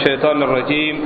الشيطان الرجيم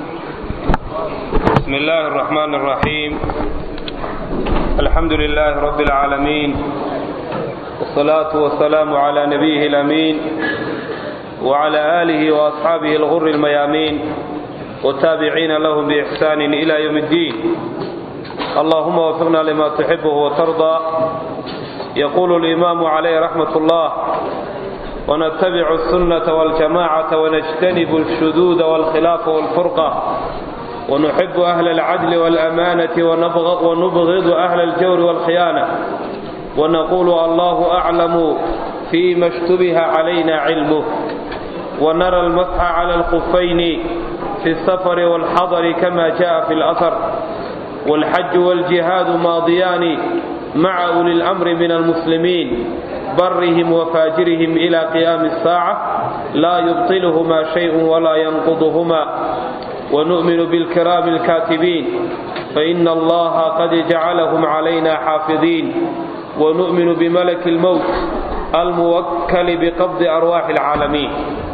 بسم الله الرحمن الرحيم الحمد لله رب العالمين والصلاة والسلام على نبيه الأمين وعلى آله وأصحابه الغر الميامين والتابعين لهم بإحسان إلى يوم الدين اللهم وفقنا لما تحبه وترضى يقول الإمام عليه رحمة الله ونتبع السنة والجماعة ونجتنب الشذوذ والخلاف والفرقة ونحب أهل العدل والأمانة ونبغض أهل الجور والخيانة ونقول الله أعلم فيما اشتبه علينا علمه ونرى المسح على الخفين في السفر والحضر كما جاء في الأثر والحج والجهاد ماضيان مع أولي الأمر من المسلمين برهم وفاجرهم إلى قيام الساعة لا يبطلهما شيء ولا ينقضهما ونؤمن بالكرام الكاتبين فإن الله قد جعلهم علينا حافظين ونؤمن بملك الموت الموكل بقبض أرواح العالمين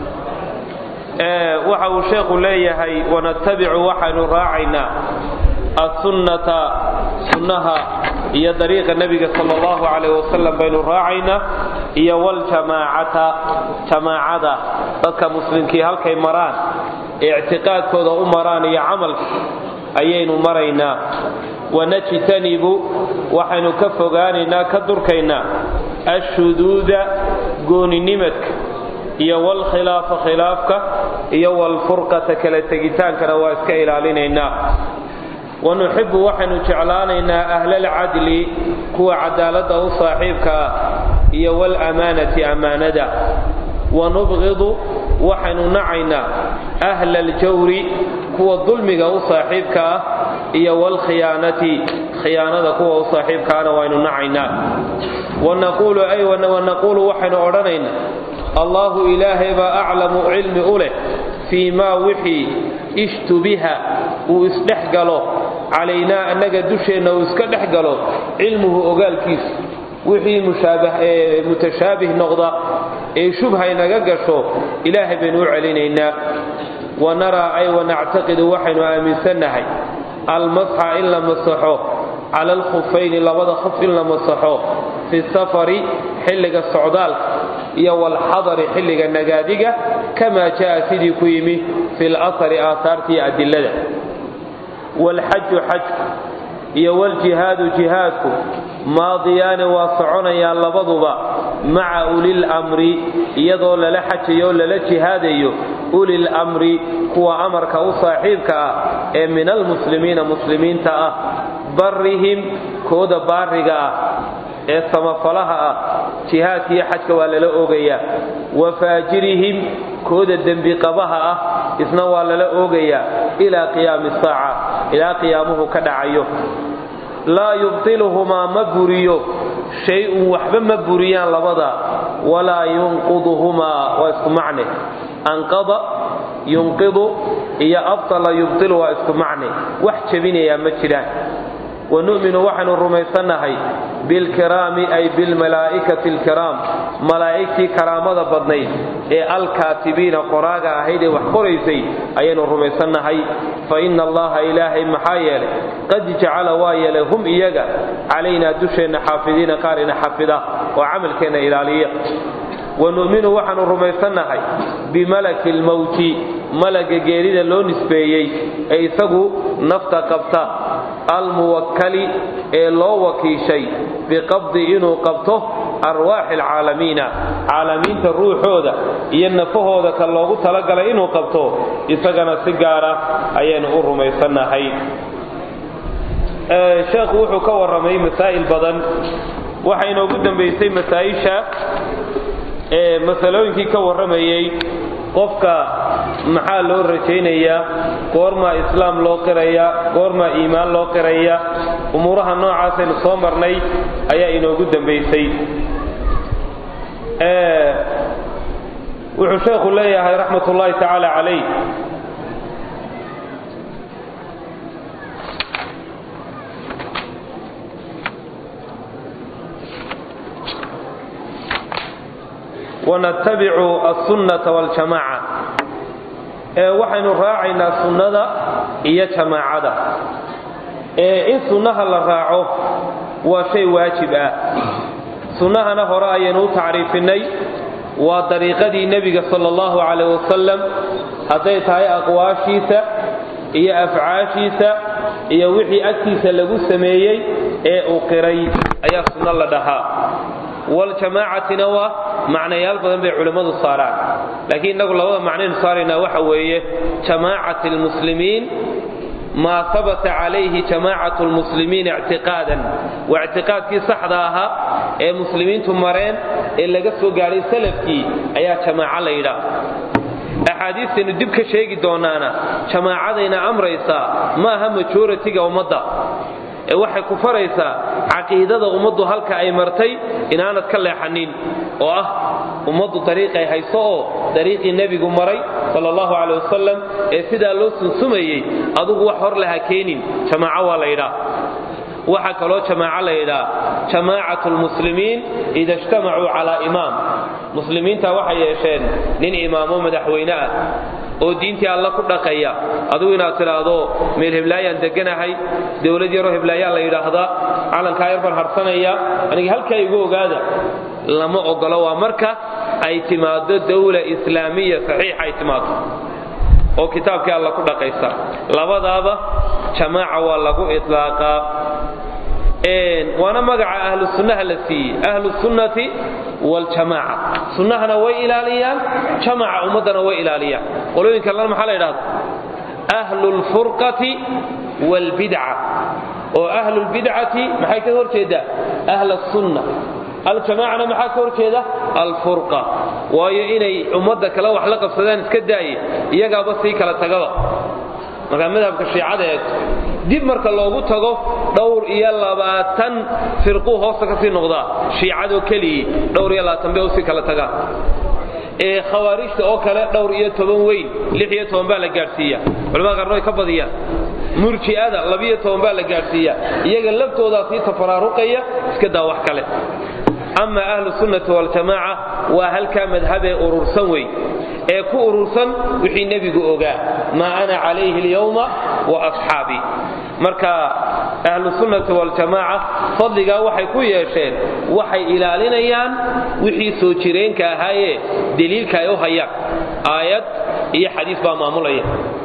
waxa uu sheekhu leeyahay wanatabicu waxaynu raacaynaa assunnata sunnaha iyo dariiqa nebiga sala allahu calayh wasalam baynu raacaynaa iyo waljamaacata jamaacada dadka muslimkii halkay maraan ee ictiqaadkooda u maraan iyo camalka ayaynu maraynaa wanajtanibu waxaynu ka fogaanaynaa ka durkaynaa ashuduuda gooninimadka iyo walkhilaafa khilaafka iyo walfurqata kala tegitaankana waa iska ilaalinaynaa wanuxibu waxaynu jeclaanaynaa ahlalcadli kuwa cadaaladda u saaxiibka ah iyo walamaanati ammaanada wanubqidu waxaynu nacaynaa ahla aljawri kuwa dulmiga u saaxiibka ah iyo walkhiyaanati khiyaanada kuwa u saaxiibkaana waynu nacaynaa wanaquulu ay wanaquulu waxaynu odhanaynaa allahu ilaahay baa aclamu cilmi u leh fii maa wixii ishtubiha uu isdhex galo calaynaa annaga dusheenna uu iska dhex galo cilmuhu ogaalkiisa wixii mutashaabih noqda ee shubha inaga gasho ilaahay baynu u celinaynaa wanaraa ay wanactaqidu waxaynu aaminsannahay almasxa in la masaxo cala alkhufayni labada khuf in la masaxo fi safari xilliga socdaalka iyo walxadari xilliga nagaadiga kamaa jaa sidii ku yimi fi lasari aahaarta iyo adilada walxaju xajku iyo waljihaadu jihaadku maadiyaani waa soconayaan labaduba maca ulil amri iyadoo lala xajayo o lala jihaadayo ulil amri kuwa amarka u saaxiibka ah ee min almuslimiina muslimiinta ah barrihim kooda baariga ah ee samafalaha ah jihaadka iyo xajka waa lala oogayaa wa faajirihim kooda dembiqabaha ah isna waa lala oogayaa ilaa qiyaami saaca ilaa qiyaamuhu ka dhacayo laa yubtiluhumaa ma buriyo shay-un waxba ma buriyaan labada walaa yunqiduhumaa waa isku macne anqada yunqidu iyo abtala yubtilu waa isku macne wax jebinayaa ma jiraan wanu'minu waxaynu rumaysannahay bilkiraami ay bilmalaa'ikati alkiraam malaa'igtii karaamada badnayd ee alkaatibiina qoraaga ahayd ee wax qoraysay ayaynu rumaysannahay fa inna allaha ilaahay maxaa yeelay qad jacala waa yeelay hum iyaga calaynaa dusheenna xaafidiina qaar ina xafida oo camalkeenna ilaaliya wanu'minu waxaanu rumaysannahay bimalaki lmowti malaga geerida loo nisbeeyey ee isagu nafta qabta almuwakkali ee loo wakiishay biqabdi inuu qabto arwaaxi alcaalamiina caalamiinta ruuxooda iyo nafahooda ka loogu talagalay inuu qabto isagana si gaara ayaynu u rumaysannahay sheekhu wuxuu ka warramay masaa'il badan waxa inoogu dambaysay masaa'isha ee masalooyinkii ka warramayey qofka maxaa loo rajaynayaa goormaa islaam loo qiraya goormaa iimaan loo qiraya umuuraha noocaasaynu soo marnay ayaa inoogu dambaysay wuxuu sheekhu leeyahay raxmat ullaahi tacaala calayh ونتبع السنة والجماعة waxaynu raacaynaa sunnada iyo jamaacada in sunnaha la raaco waa shay waajib ah sunnahana hore ayaynu u tacriifinay waa dariiqadii nebiga sala allahu calayh wasalam hadday tahay aqwaashiisa iyo afcaashiisa iyo wixii agtiisa lagu sameeyey ee uu qiray ayaa sunno la dhahaa waljamaacatina waa macnayaal badan bay culimmadu saaraan laakiin innagu labada macnaynu saaraynaa waxa weeye jamaacati almuslimiin maa habata calayhi jamaacatu lmuslimiin ictiqaadan waa ictiqaadkii saxda ahaa ee muslimiintu mareen ee laga soo gaadhay salafkii ayaa jamaaco la yidhaah axaadiistaynu dib ka sheegi doonaana jamaacadayna amraysaa ma aha majoritiga ummadda ee waxay ku faraysaa caqiidada ummaddu halka ay martay inaanad ka leexanin oo ah ummaddu dariiqay hayso oo dariiqii nebigu maray sala allahu caley wasalam ee sidaa loo sunsumayey adugu wax hor laha keenin jamaaco waa la yidhaa waxaa kaloo jamaaco la yidhaa jamaacatu lmuslimiin ida ijtamacuu calaa imaam muslimiinta waxay yeesheen nin imaamo madaxweyne ah oo diintii alla ku dhaqaya adugu inaad tidhaahdo meel heblaayaan deganahay dowlad yaroo heblaayaa la yidhaahdaa calankaa yar baan harsanaya anigi halkaa igu ogaada lama ogolo waa marka ay timaado dawla islaamiya saxiixa ay timaado oo kitaabkii alla ku dhaqaysa labadaaba jamaaca waa lagu ilaaqaa waana magaca ahlu sunnaha la siiyey ahlu sunnati waljamaaca sunnahana way ilaaliyaan jamaca ummaddana way ilaaliyaan qolooyin kalena maxaa la yidhahda ahlu lfurqati waalbidca oo ahlu lbidcati maxay ka hor jeedaa ahla sunna aljamaacana maxaa ka hor jeeda alfurqa waayo inay ummadda kale wax la qabsadaan iska daaye iyagaaba sii kala tagaba markaa madhabka shiicada eegto dib marka loogu tago dhowr iyo labaatan firquu hoosta ka sii noqdaa shiicadoo keligii dhowr iyo labaatan bay usii kala tagaan ee khawaarijta oo kale dhowr iyo toban weyn lix iyo toban baa la gaadhsiiya culamada qaarna way ka badiyaan murji'ada labiyo toban baa la gaadhsiiya iyaga laftoodaa sii tafaraaruqaya iska daa wax kale ama ahlu sunnati waljamaaca waa halkaa madhabee urursan wey ee ku urursan wixii nebigu ogaa maa ana calayhi alyawma wa asxaabii marka ahlu sunnati waljamaaca fadligaa waxay ku yeesheen waxay ilaalinayaan wixii soo jireenka ahaayee deliilka ay u hayaan aayad iyo xadiis baa maamulaya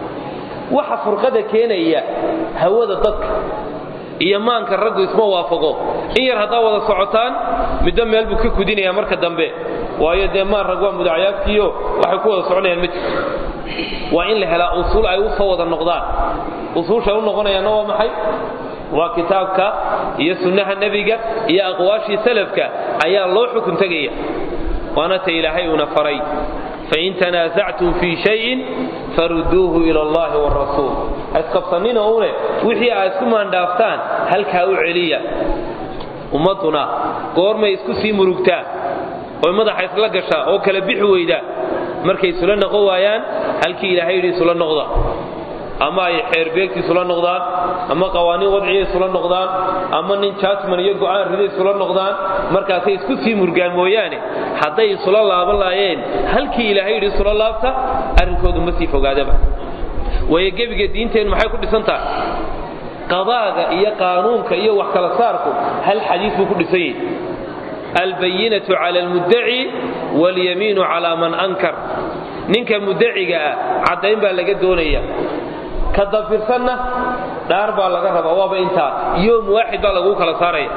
waxa furqada keenaya hawada dadka iyo maanka raggu isma waafaqo in yar haddaa wada socotaan middo meel buu ka kudinaya marka dambe waayo dee maan rag waa mudacyaadkiiyo waxay ku wada soconayaan ma jirto waa in la helaa usuul ay u soo wada noqdaan usuushay u noqonayaanna waa maxay waa kitaabka iyo sunnaha nebiga iyo aqwaashii salafka ayaa loo xukun tegaya waana ta ilaahay uuna faray fain tanaasactum fii shayin faruduuhu ila allahi wrasuul ha isqabsanina une wixii aad isku maandhaaftaan halkaa u celiya ummadduna goormay isku sii murugtaa oy madaxa isla gashaa oo kala bixi weydaa markay isula noqon waayaan halkii ilaahay yidhi isula noqda ama ay xeerbeegti isula noqdaan ama qawaaniin wadciya isula noqdaan ama nin jaasman iyo go'aan rida isula noqdaan markaasay isku sii murgaan mooyaane hadday isula laaban laayeen halkii ilaahay yidhi isula laabta arrinkoodu ma sii fogaadaba waayo gebiga diinteennu maxay ku dhisan tahay qadaaga iyo qaanuunka iyo wax kala saarku hal xadiis buu ku dhisan yahay albayinatu cala almuddaci walyamiinu calaa man ankar ninka muddaciga ah caddayn baa laga doonaya ka dafirsanna dhaar baa laga rabaa waaba intaa yoom waaxid baa laguu kala saaraya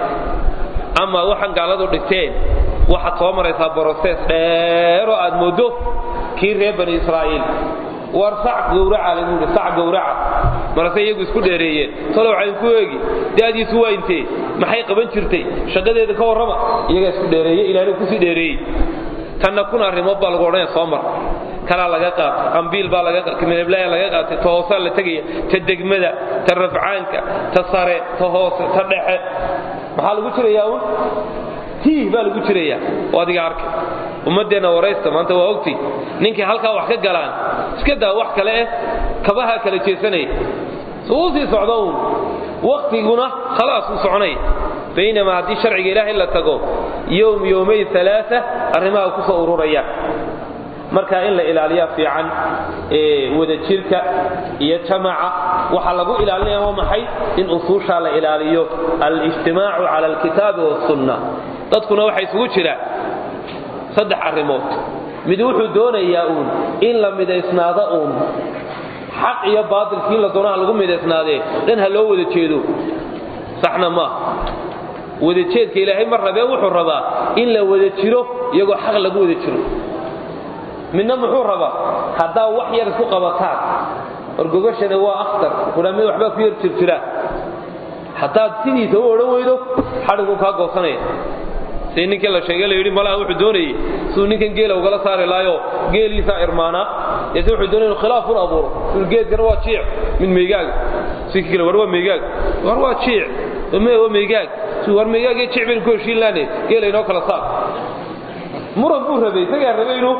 ama waxaan gaaladu dhigteen waxaad soo maraysaa broses dheeroo aad mooddo kii reer bani israa'iil war sac gowraca lagu yidhi sac gowraca marase iyagu isku dheereeyeen talow waxaan ku eegi da'diisu waa intee maxay qaban jirtay shaqadeeda ka warrama iyagaa isku dheereeye ilaahna kusii dheereeyey tanna kun arrimood baa lagu odhanaya soo mar kalaa laga qaatay qambiil baa laga midablaaya laga qaatay ta hoosaa la tegaya ta degmada ta rafcaanka ta sare ta hoose ta dhexe maxaa lagu jirayaa un tiih baa lagu jirayaa oo adiga arkay ummaddeenna waraysta maanta waa ogti ninkay halkaa wax ka galaan iska daa wax kale eh kabahaa kala jeesanaya suu sii socdo uun waktiguna khalaas uu soconaya baynamaa haddii sharciga ilaahay la tago yowm yowmay alaaa arrimaha ku soo ururayaan marka in la ilaaliya fiican wadajirka iyo jamaca waxaa lagu ilaalinaya waa maxay in usuushaa la ilaaliyo alijtimaacu cala alkitaabi wasunna dadkuna waxaa isugu jira saddex arrimood mid wuxuu doonayaa uun in la midaysnaado uun xaq iyo baatilkii la doonaha lagu midaysnaadee dhan ha loo wada jeedo saxna maaha wadajeedka ilaahay ma rabee wuxuu rabaa in la wada jiro iyagoo xaq lagu wada jiro midna muxuu rabaa haddaa wax yar isku qabataan orgogashana waa akhtar kuna mid waxbaa ku yar jirjiraa haddaad sidiisa u odhan weydo xadhiguu kaa goosanaya si ninkii la sheegay la yidhi malaha wuxuu doonayey siduu ninkan geela ugala saari lahayo geeliisaa irmaanaa yase wuxuu doonaya inu khilaaf un abuuro geedkana waa jiic mid meygaaga si kale war waa meygaag war waa jiic waa meygaag war meygaag iyo jiic baynu ku heshiin laane geela inoo kala saar muran buu rabay isagaa rabay inuu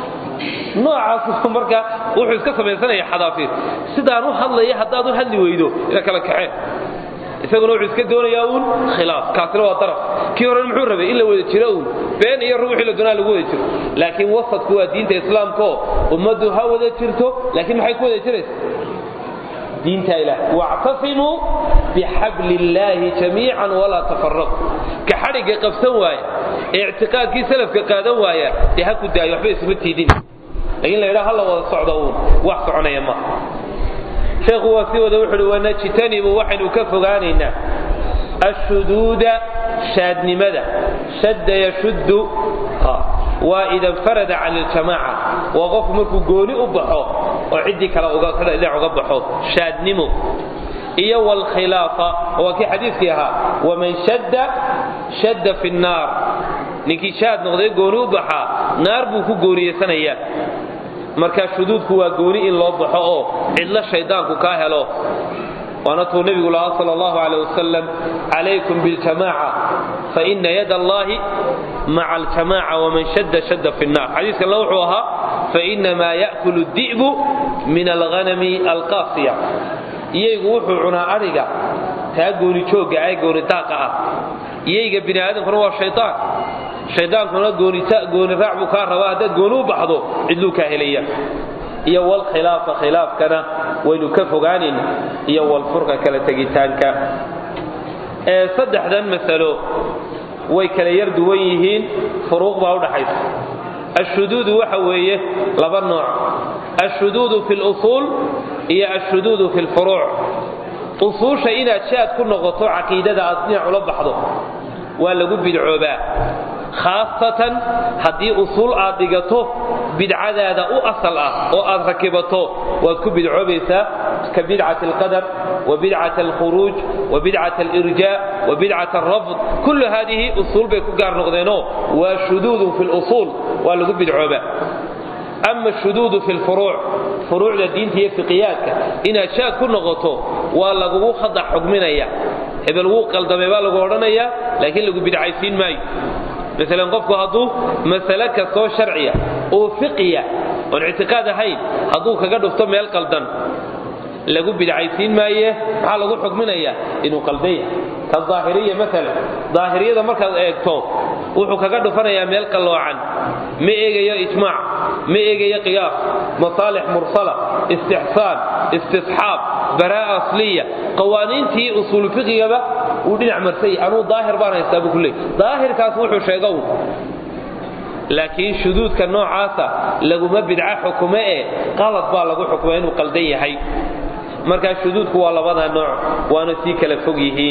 noocaas marka wuxuu iska samaysanaya xadaafiir sidaan u hadlaya haddaad u hadli weydo ina kala kaxeen isaguna wuxuu iska doonayaa uun khilaaf kaasina waa daraf kii horena muxuu rabay in la wada jiro uun been iyo ruuxii la doonaa lagu wada jiro laakiin wasadku waa diinta islaamkaoo ummaddu ha wada jirto laakiin maxay ku wada jiraysa diinta ilaah wactasimuu bixabli illaahi jamiican walaa tafaraqu ka xadhigga qabsan waaya ee ictiqaadkii salafka qaadan waaya dee ha ku daayo waxba isuma tiidin laakiin la yidhaha ha la wada socdo uun wax soconaya ma sheekhu waa sii wada wuxu uhi wanajtanibu waxaynu ka fogaanaynaa ashuduuda shaadnimada shadda yashuddu waa ida infarada can iljamaaca waa qofku markuu gooni u baxo oo ciddii kale dhinac uga baxo shaadnimo iyo wlkhilaafa waa kii xadiiskii ahaa waman shadda shadda fi nnaar ninkii shaad noqday gooni u baxaa naar buu ku gooniyeysanayaa marka shuduudku waa gooni in loo baxo oo cidlo shaydaanku kaa helo waana tuu nebigu lahaa sal allahu aleh wasalam calaykum biljamaaca faina yad allahi maca aljamaaca waman shadda shadda fi nnar xadiis kalena wuxuu ahaa fainamaa ya'kulu di'bu min alghanami alqaasiya iyaygu wuxuu cunaa adhiga taa gooni joogga ee gooni daaqa ah iyayga bini aadamkuna waa shaytaan shaydaankuna gooni raac buu kaa rabaa haddaad gooni u baxdo cidluu kaa helaya iyo wlkhilaafa khilaafkana waynu ka fogaanayna iyo walfurqa kala tegitaanka saddexdan masalo way kala yar duwan yihiin furuuq baa udhaxaysa ashuduudu waxa weeye laba nooc ashuduudu fi lusuul iyo ashuduudu fi lfuruuc usuusha inaad shaad ku noqoto caqiidada aad dhinac ula baxdo waa lagu bidcoobaa khaasatan haddii usuul aad dhigato bidcadaada u asal ah oo aad rakibato waad ku bidcoobaysaa ka bidcat alqadar wa bidcat alkhuruuj wa bidcat alirjaa wa bidcat alrafd kullu haadihi usuul bay ku gaar noqdeenoo waa shuduudun fi lusuul waa lagu bidcoobaa ama shuduudu fi lfuruuc furuucda diinta iyo fiqiyaadka inaad shaad ku noqoto waa lagugu khadax xugminaya hebel wuu qaldamay baa lagu odhanayaa laakiin lagu bidcaysiin maayo maalan qofku hadduu masale kastoo sharciya oo fiqiya oon ictiqaad ahayn hadduu kaga dhufto meel qaldan lagu bidcaysiin maaye maxaa lagu xukminayaa inuu qaldan yahay ka daahiriya maalan daahiriyada markaad eegto wuxuu kaga dhufanayaa meel qalloocan ma eegayo ijmaac ma eegayo qiyaas masaalix mursala istixsaan istisxaab baraa'a asliya qawaaniintii usuul fiqigaba uu dhinac marsay anuu daahir baan haystaa buu ku leey daahirkaas wuxuu sheega un laakiin shuduudka noocaasa laguma bidca xukume ee qalad baa lagu xukuma inuu qaldan yahay markaa shuduudku waa labada nooc waana sii kala fog yihiin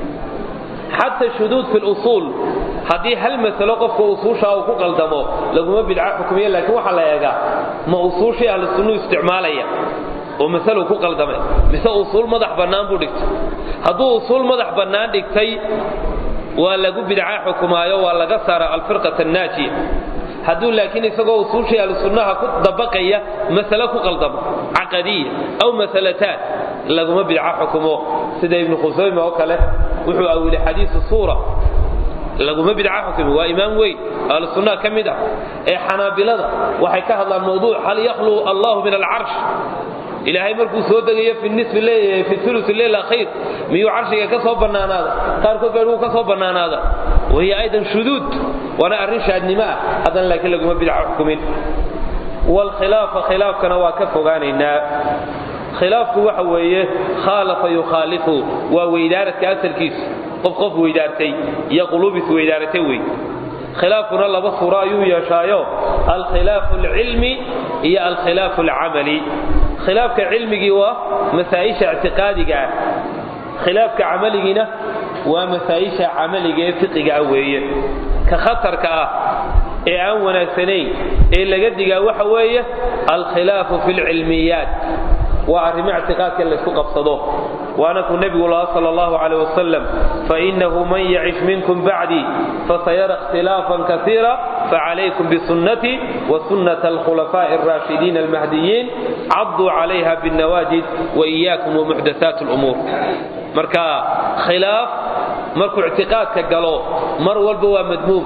xata shuduud fi lusuul haddii hal masalo qofka usuushaa uu ku qaldamo laguma bidca xukumiya laakiin waxaa la eegaa ma usuushii ahlu sunnuu isticmaalaya oo masaluu ku qaldamay mise usuul madax bannaan buu dhigtay hadduu usuul madax bannaan dhigtay waa lagu bidca xukumaayo waa laga saara alfirqata annaajiya hadduu laakiin isagoo usuushii ahlu sunnaha ku dabaqaya masale ku qaldamo caqadiya aw masalataan laguma bidca xukumo sida ibnu khusayme oo kale wuxuu awilay xadiisu suura laguma bidca xukumi waa imaam weyn ahlu sunnaha ka mid ah ee xanaabilada waxay ka hadlaan mawduuc hal yakhluu allahu min alcarsh ilaahay markuu soo degayo fi ulu leyl akhir miyuu carshiga ka soo bannaanaada qaarkood baa ka soo bannaanaada wahiya aydan shuduud waana arrin shaadnimo ah haddana laakiin laguma bidca xukumin waalkhilaafa khilaafkana waa ka fogaanaynaa khilaafku waxa weeye khaalafa yukhaalifu waa weydaaradka asalkiisu qof qof weydaartay iyo quluubis weydaaratay wey khilaafkuna laba suuro ayuu yeeshaayo alkhilaafu alcilmi iyo alkhilaafu alcamali khilaafka cilmigii waa masaa'isha ictiqaadiga ah khilaafka camaligiina waa masaa'isha camaliga ee fiqiga ah weeye ka khatarka ah ee aan wanaagsanayn ee laga digaa waxa weeye alkhilaafu fi lcilmiyaat waa arrimo ictiqaadka laysku qabsado waana kuu nebigu lahaa sal allahu caleyh wasalam fainahu man yacish minkum bacdii fasayara ikhtilaafan kasiira facalaykum bisunnatii wasunnata alkhulafaa'i alraashidiin almahdiyiin cadduu calayha binnawaajid waiyaakum wamuxdathaat lumuur marka khilaaf markuu ictiqaadka galo mar walba waa madmuum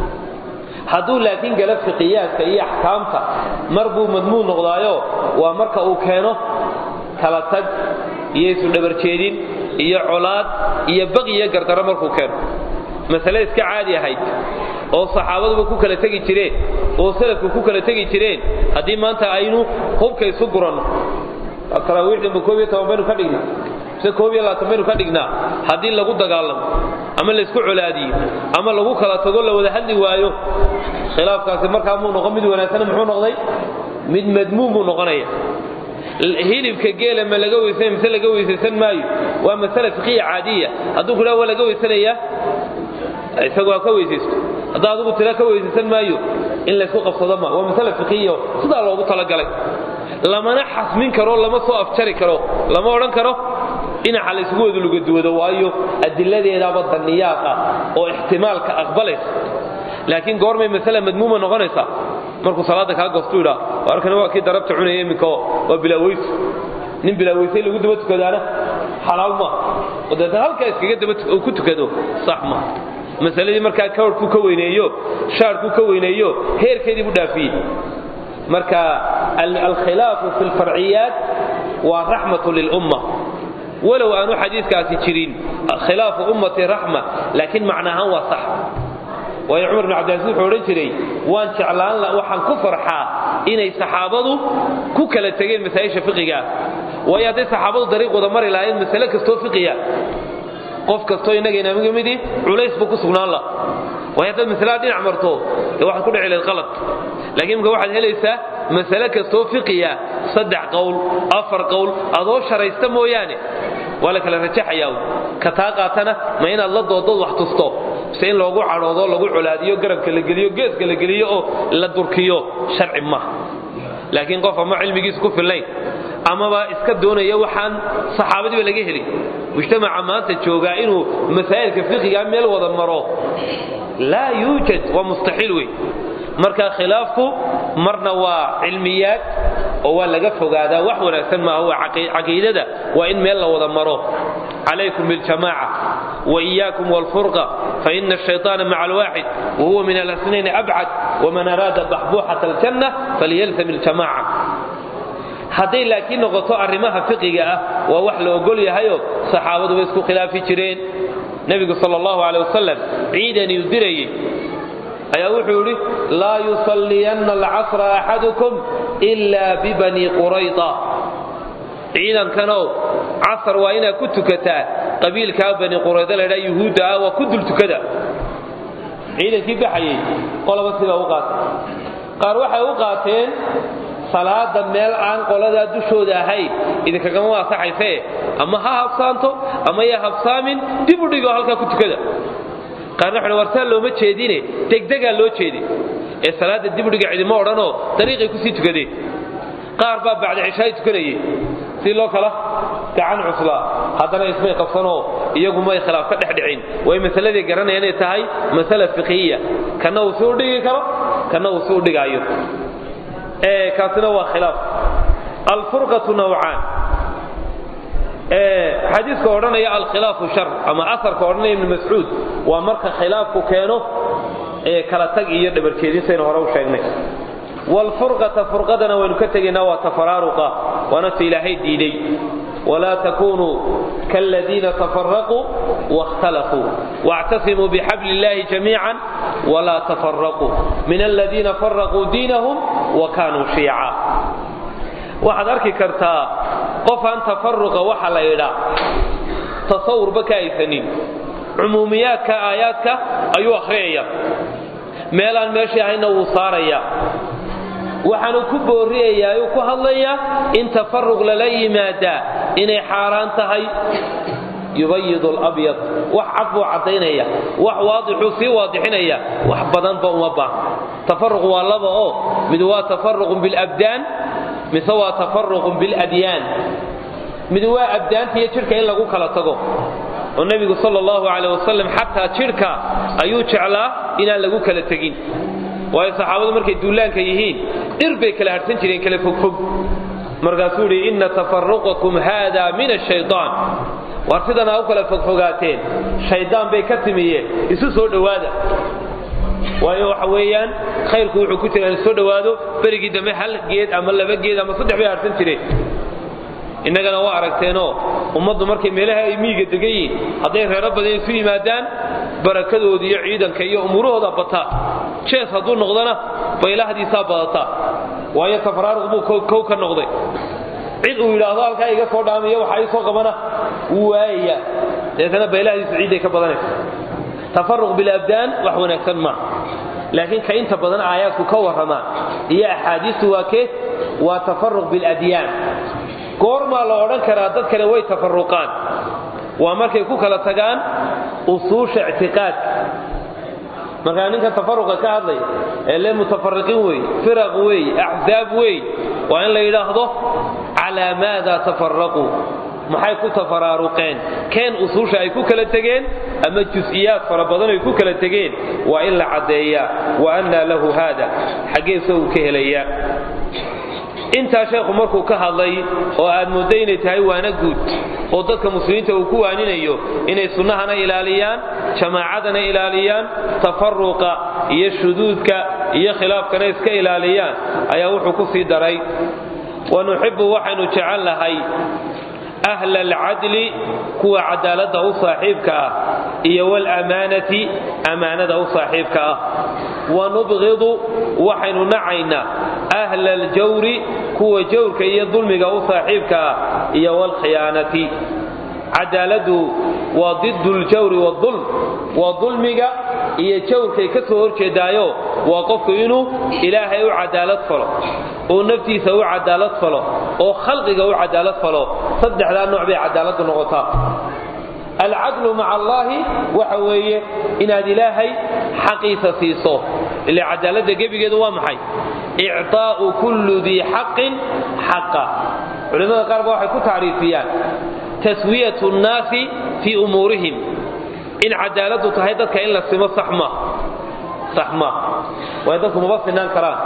hadduu laakiin galo fiqiyaadka iyo axkaamta mar buu madmuun noqdaayo waa marka uu keeno kala tag iyo isu dhabarjeedin iyo colaad iyo baqiyo gardaro markuu keeno masale iska caadi ahayd oo saxaabaduba ku kala tegi jireen oo salafku ku kala tegi jireen haddii maanta aynu hubka isu guranno taraawiixdanba koob iyo toban baynu ka dhignaa mise koob iyo labaatan baynu ka dhignaa haddii lagu dagaalamo ama laysku colaadiyo ama lagu kala tago la wada hadli waayo khilaafkaasi markaa muu noqon mid wanaagsana muxuu noqday mid madmuum buu noqonaya hilibka geela ma laga weysanay mise laga weysaysan maayo waa masale fiqiya caadiya hadduu ku dhaha waa laga weysanayaa isagu ha ka weysaysto haddaa adigu tira ka weysaysan maayo in laysku qabsado ma waa masale fiqiya sidaa loogu talagalay lamana xasmin karo lama soo afjari karo lama odhan karo dhinaca laysugu wada lugaduwado waayo adiladeedaaba daniyaaq ah oo ixtimaalka aqbalaysa laakiin goormay masale madmuuma noqonaysaa markuu salaada kaa goostuu idhaa arkana waa kii darabta cunaya iminka waa bilaaweysu nin bilaaweysay lagu daba tukadaana xalaal ma oo deetana halkaa iskaga daba ku tukado sax ma masaladii markaa kawrhkuu ka weyneeyo shaarhkuu ka weyneeyo heerkeedii buu dhaafiyey marka alkhilaafu fi lfarciyaat waa raxmatu lilumma walow aanu xadiiskaasi jirin khilaafu ummati raxma laakiin macnaahaan waa sax waayo cumar bin cabdilasiis wuxuu odhan jiray waan jeclaan waxaan ku farxaa inay saxaabadu ku kala tegeen masaa'isha fiqiga waayo hadday saxaabadu dariiq wada mari lahaayeen masale kastoo fiqiya qof kastoo innaga inaamiga midii culays buu ku sugnaan la waayo haddaad masalada dhinac marto dee waxaad ku dhici lahayd qalad laakiin imka waxaad helaysaa masale kastoo fiqiya saddex qowl afar qowl adoo sharaysta mooyaane waa la kala rajaxayaa ka taa qaatana ma inaad la doodood wax tusto mise in loogu cadhoodo lagu colaadiyo garabka la geliyo geeska la geliyo oo la durkiyo sharci maaha laakiin qof ama cilmigiisu ku fillayn amaba iska doonaya waxaan saxaabadiiba laga helin mujtamaca maanta joogaa inuu masaa'ilka fiqiga meel wada maro laa yuujad waa mustaxiil wey marka khilaafku marna waa cilmiyaad oo waa laga fogaadaa wax wanaagsan maaha waa caqiidada waa in meel la wada maro calaykum biljamaaca وإياكم والفرقة فإن الشيطان مع الواحد وهو من الأسنين أبعد ومن أراد بحبوحة الجنة فليلزم الجماعة hadday laakiin noqoto arrimaha fiqiga ah waa wax la ogol yahayo saxaabadu way isku khilaafi jireen nebigu sal allahu caley wasalam ciidan uu dirayey ayaa wuxuu yidhi laa yusalliyanna alcasra axadukum ila bibani qurayda ciidankanow casar waa inaad ku tukataa qabiilkaa bani qurayda laydhaa yuhuudda ah waa ku dul tukada ciidankii baxayey qolaba sidaa u qaatay qaar waxay u qaateen salaada meel aan qoladaa dushooda ahayn idinkagama waasaxaysee ama ha habsaanto ama ya habsaamin dib u dhigoo halkaa ku tukada qaarna waxay warsaa looma jeedine degdegaa loo jeeday ee salaadda dib u dhiga cidima odhanoo dariiqay kusii tukadeen qaar baa bacda cishaay tukanayey si loo kala gacan cuslaa haddana ismay qabsanoo iyagu may khilaaf ka dhex dhicin way masaladii garanaya inay tahay masala fiqhiya kana uu si u dhigi karo kana uu si u dhigaayo kaasina waa khilaaf alfurqatu nawcaan xadiiska odhanaya alkhilaafu shar ama asarka odhanaya ibnu mascuud waa marka khilaafku keeno kala tag iyo dhabarjeedinsaynu hore u sheegnay wlfurqata furqadana waynu ka tegaynaa waa tafaraaruqa waana ta ilaahay diiday walaa takunuu kaaladiina tafaraquu waاkhtalafuu واctasimuu bxabl اllahi jamiica wlaa tafaraquu min aladiina faraquu diinahum wakanuu shiica waxaad arki kartaa qofaan tafaruqa waxa la idhaa tasawurba ka aysanin cumuumiyaadka aayaadka ayuu akhriyaya meelaan meeshii ahayna wuu saaraya waxaanu ku booriyayaa ayuu ku hadlayaa in tafaruq lala yimaadaa inay xaaraan tahay yubayid labyad wax cad buu caddaynaya wax waadixuu sii waadixinaya wax badanba uma baaha tafaruq waa laba oo mid waa tafaruqun bilabdaan mise waa tafaruqun biladyaan mid waa abdaanta iyo jidhka in lagu kala tago oo nebigu sal allahu caleh wasalam xataa jidhka ayuu jeclaa inaan lagu kala tegin waayo saxaabadu markay duulaanka yihiin dhir bay kala harhsan jireen kala fogfog markaasuu idhi inna tafaruqakum haada min ashaytaan waar sidan aa u kala fogfogaateen shaydaan bay ka timiyeen isu soo dhowaada waayo waxa weeyaan khayrku wuxuu ku jira in soo dhowaado berigii dambe hal geed ama laba geed ama saddex bay harhsan jireen innagana waa aragteenoo ummaddu markay meelaha ay miyiga degan yihiin hadday reero badan isu yimaadaan barakadooda iyo ciidanka iyo umuurahooda bataa jees hadduu noqdona baylahdiisaa badataa waayo tafraaruq buu kow ka noqday cid uu yidhaahdo halkaa iga soo dhaamiyo waxa ii soo qabana wuu waayayaa deetana baylahdiisu ciidday ka badanaysa tafaruq bilabdaan wax wanaagsan maaha laakiin ka inta badan aayaadku ka warramaa iyo axaadiistu waa kee waa tafaruq biladyaan goormaa la odhan karaa dad kale way tafaruqaan waa markay ku kala tagaan usuusha ictiqaadka markaa ninka tafaruqa ka hadlaya ee le mutafariqiin wey firaq wey axzaab wey waa in la yidhaahdo calaa maada tafaraquu maxay ku tafaraaruqeen keen usuusha ay ku kala tegeen ama jus'iyaad fara badan ay ku kala tegeen waa in la caddeeyaa wa annaa lahu haada xaggeesa uu ka helayaa intaa sheekhu markuu ka hadlay oo aad moodda inay tahay waana guud oo dadka muslimiinta uu ku waaninayo inay sunnahana ilaaliyaan jamaacadana ilaaliyaan tafaruqa iyo shuduudka iyo khilaafkana iska ilaaliyaan ayaa wuxuu ku sii daray wa nuxibbu waxaynu jecel lahay ahla alcadli kuwa cadaaladda u saaxiibka ah iyo waalamaanati ammaanada u saaxiibka ah wa nubqidu waxaynu nacaynaa ahla aljawri kuwa jawrka iyo dulmiga u saaxiibka ah iyo waalkhiyaanati cadaaladdu waa didu ljawri waulm waa dulmiga iyo jawrkay ka soo horjeedaayo waa qofku inuu ilaahay u cadaalad falo oo naftiisa u cadaalad falo oo khalqiga u cadaalad falo saddexdaa nooc bay cadaaladdu noqotaa alcadlu maca allaahi waxa weeye inaad ilaahay xaqiisa siiso ila cadaaladda gebigeedu waa maxay icطaa'u kullu dii xaqin xaqa culimmada qaar ba waxay ku tacriifiyaan taswiyat nnaasi fii umuurihim in cadaaladdu tahay dadka in la simo sax ma sax ma waayo dadku maba sinaan karaan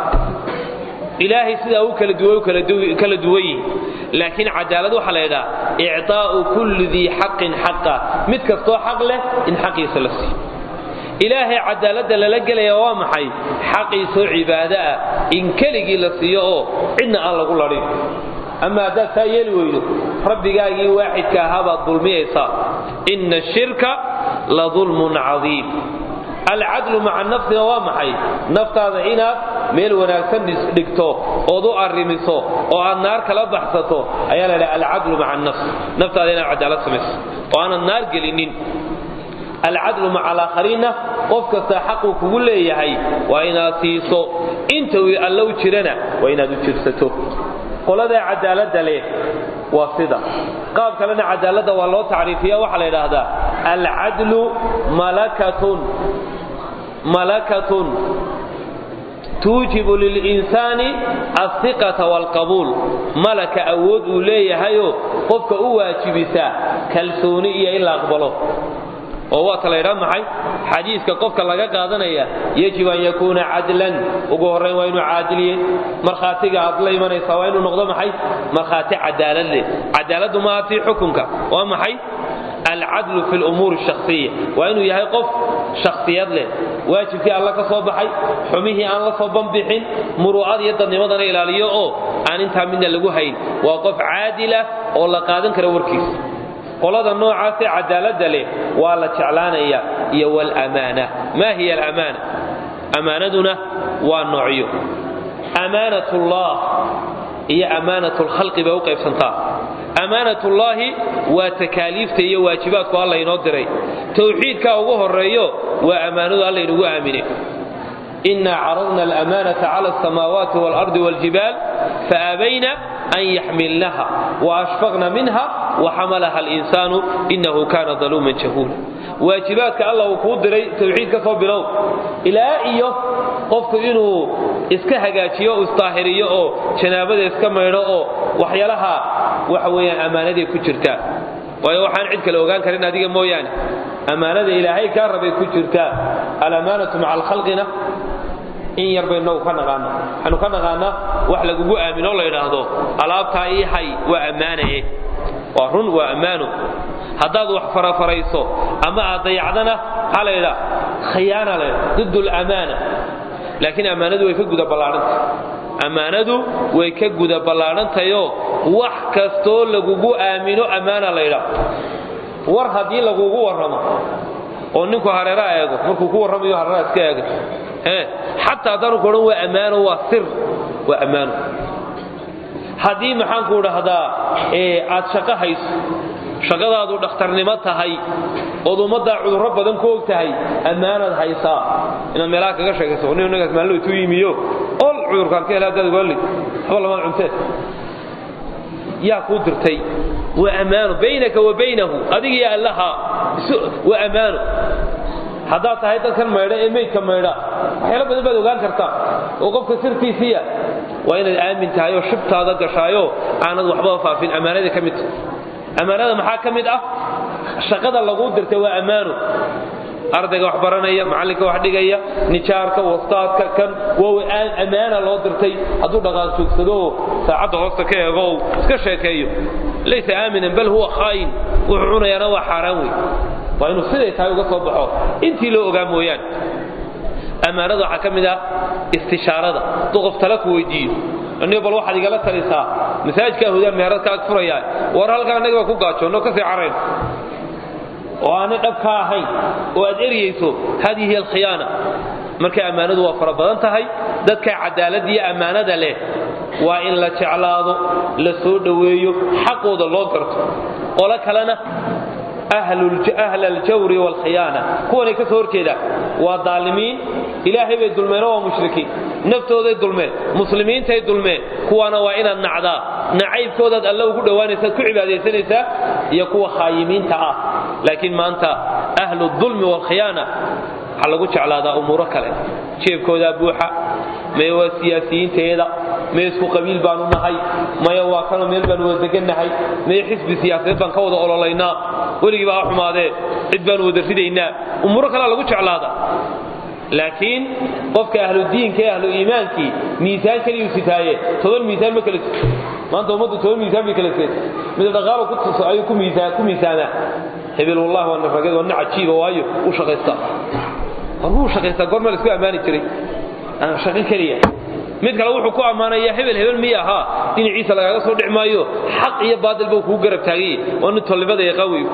ilaahay sidaa u kala duwa kala duwan yihin laakiin cadaalad waxaa la yidhaha icطaa'u kulli dii xaqin xaqa mid kastoo xaq leh in xaqiisa la siiyo ilaahay cadaaladda lala gelaya waa maxay xaqiisoo cibaado ah in keligii la siiyo oo cidna aan lagu ladhin ama haddaad saa yeeli weydo rabbigaagii waaxidka ahaa baad dulmiyaysaa ina ashirka la dulmun cadiim alcadlu maca nafsina waa maxay naftaada inaad meel wanaagsan dhigto ood u arrimiso oo aad naar kala baxsato ayaa la dhaha alcadlu maca nafs naftaada inaad cadaalad samayso oo aanad naar gelinin alcadlu maca alaakhariinna qof kastaa xaquu kugu leeyahay waa inaad siiso inta uu alla u jirana waa inaad u jirsato qoladaa cadaaladda leh waa sida qaab kalena cadaaladda waa loo tacriifiya waxaa la yidhaahdaa alcadlu malakatun malakatun tuujibu lilinsaani alhiqata waalqabuul malaka awood uu leeyahayoo qofka u waajibisa kalsooni iyo in la aqbalo oo waata la ydhaa maxay xadiiska qofka laga qaadanaya yajib an yakuuna cadlan ugu horrayn waa inuu caadiliye markhaatiga aad la imanaysaa waa inuu noqdo maxay markhaati cadaalad leh cadaaladdu maaha tii xukunka waa maxay alcadlu fi lumuuri shakhsiya waa inuu yahay qof shakhsiyad leh waajibkii alla ka soo baxay xumihii aan la soo banbixin muruucad iyo dadnimadana ilaaliyo oo aan intaa midna lagu hayn waa qof caadilah oo la qaadan kara warkiisa qolada noocaasee cadaaladda leh waa la jeclaanaya iyo wlamaana maa hiya alamaana amaanaduna waa noocyo amaanatullah iyo amaanatlkhalqi bay u qaybsantaa amaanatullaahi waa takaaliifta iyo waajibaadku alla inoo diray towxiidkaa ugu horeeyo waa ammaanadu alla inugu aamine إنا عرضنا الأمانة على السماوات والأرض والجبال فأبين أن يحملنها وأشفقن منها وحملها الإنسان إنه كان ظلوما جهولا waajibaadka alla uu kuu diray tawxiid ka soo bilow ilaa iyo qofku inuu iska hagaajiyo o isdaahiriyo oo janaabada iska maydho oo waxyaalaha waxa weeyaan ammaanaday ku jirtaa waayo waxaan cid kale ogaan karin adiga mooyaane ammaanada ilaahay kaa rabay ku jirtaa alamaanatu maca alkhalqina in yar baynu ka naqaana waxaanu ka naqaanaa wax lagugu aamino la idhaahdo alaabtaa ii hay waa ammaanaye waa run waa ammaano haddaad wax farafarayso ama aad dayacdana maxaa la ydhaa khiyaana la ydhaa did lamaana laakiin ammaanadu way ka guda ballaahantah ammaanadu way ka guda ballaadhantayoo wax kastoo lagugu aamino ammaana la ydhaa war haddii lagugu warramo oo ninku hareeraa eego markuu ku warramayo hareeraa iska eega xataa haddaanu ku odhan waa ammaano waa sir waa ammaano haddii maxaanku dhahdaa aad shaqo hayso shaqadaadu dhakhtarnimo tahay ood ummaddaa cudurro badan ku og tahay ammaanaad haysaa inaad meelaha kaga sheegayso nin inagaas maallo ituu yimiyo ol cudurkaan ka hela haddaad waalid waxba lamaad cuntee yaa kuu dirtay waa ammaano baynaka wa baynahu adigiyo allaha waa ammaano haddaad tahay dadkan maydha ee meydka maydha waxyaalo badan baad ogaan kartaa oo qofka sirtiisiiya waa inaad aamin tahay oo shibtaada gashaayo aanad waxbaba faafin ammaanada ka mid tahay ammaanada maxaa ka mid ah shaqada laguu dirtay waa ammaano ardayga wax baranaya macallinka wax dhigaya nijaarka wastaadka kan waa ammaana loo dirtay hadduu dhaqaaq joogsado oo saacadda hoosta ka eego ou iska sheekeeyo laysa aaminan bal huwa khaa'in wuxuu cunayaana waa xaaraan wey waa inuu siday tahay uga soo baxo intii loo ogaa mooyaane ammaanada waxaa ka mid ah istishaarada hadduu qof tala ku weydiiyo anigo bal waxaad igala talisaa masaajidkaa hudaan meherad ka ag furayaa war halkaa annaga baa ku gaajoonno kasii carayn oo aanay dhab ka ahayn oo aad eryayso hadihi hiy alkhiyaana marka ammaanadu waa fara badan tahay dadka cadaaladda iyo ammaanada leh waa in la jeclaado la soo dhoweeyo xaqooda loo garto qolo kalena ahla aljawri waalkhiyaana kuwanay ka soo horjeedaan waa daalimiin ilaahay bay dulmeen oo waa mushrikiin naftooday dulmeen muslimiintay dulmeen kuwaana waa inaad nacdaa nacaybkoodaad alla ugu dhowaanaysaad ku cibaadaysanaysaa iyo kuwa khaayimiinta ah laakiin maanta ahlu dulmi waalkhiyaana waxaa lagu jeclaadaa umuuro kale jeebkoodaa buuxa maya waa siyaasiyiinteeda maya isku qabiil baanu nahay maya waa kanoo meel baanu wada degannahay maya xisbi siyaasadeed baan ka wada ololaynaa weligiiba ha xumaadee cid baanu wada ridaynaa umuuro kalea lagu jeclaada laakiin qofka ahludiinka ee ahlu iimaankii miisaan keliyuu sitaaye toban miisaan ma kala sito maanta ummaddu toban miisaan bay kala seeta mid dhaqaalo ku tuso ayuu ku miisaamaa hebel wallahi waa nafrageed waa nin cajiiba waayo u shaqaystaa war wuu shaqaystaa goormaa la isku ammaani jiray shaqo keliya mid kale wuxuu ku ammaanayaa hebel hebel miya ahaa dhinaciisa lagaaga soo dhic maayo xaq iyo baadil buu kugu garab taagay waa nin tolnimada yaqaan wey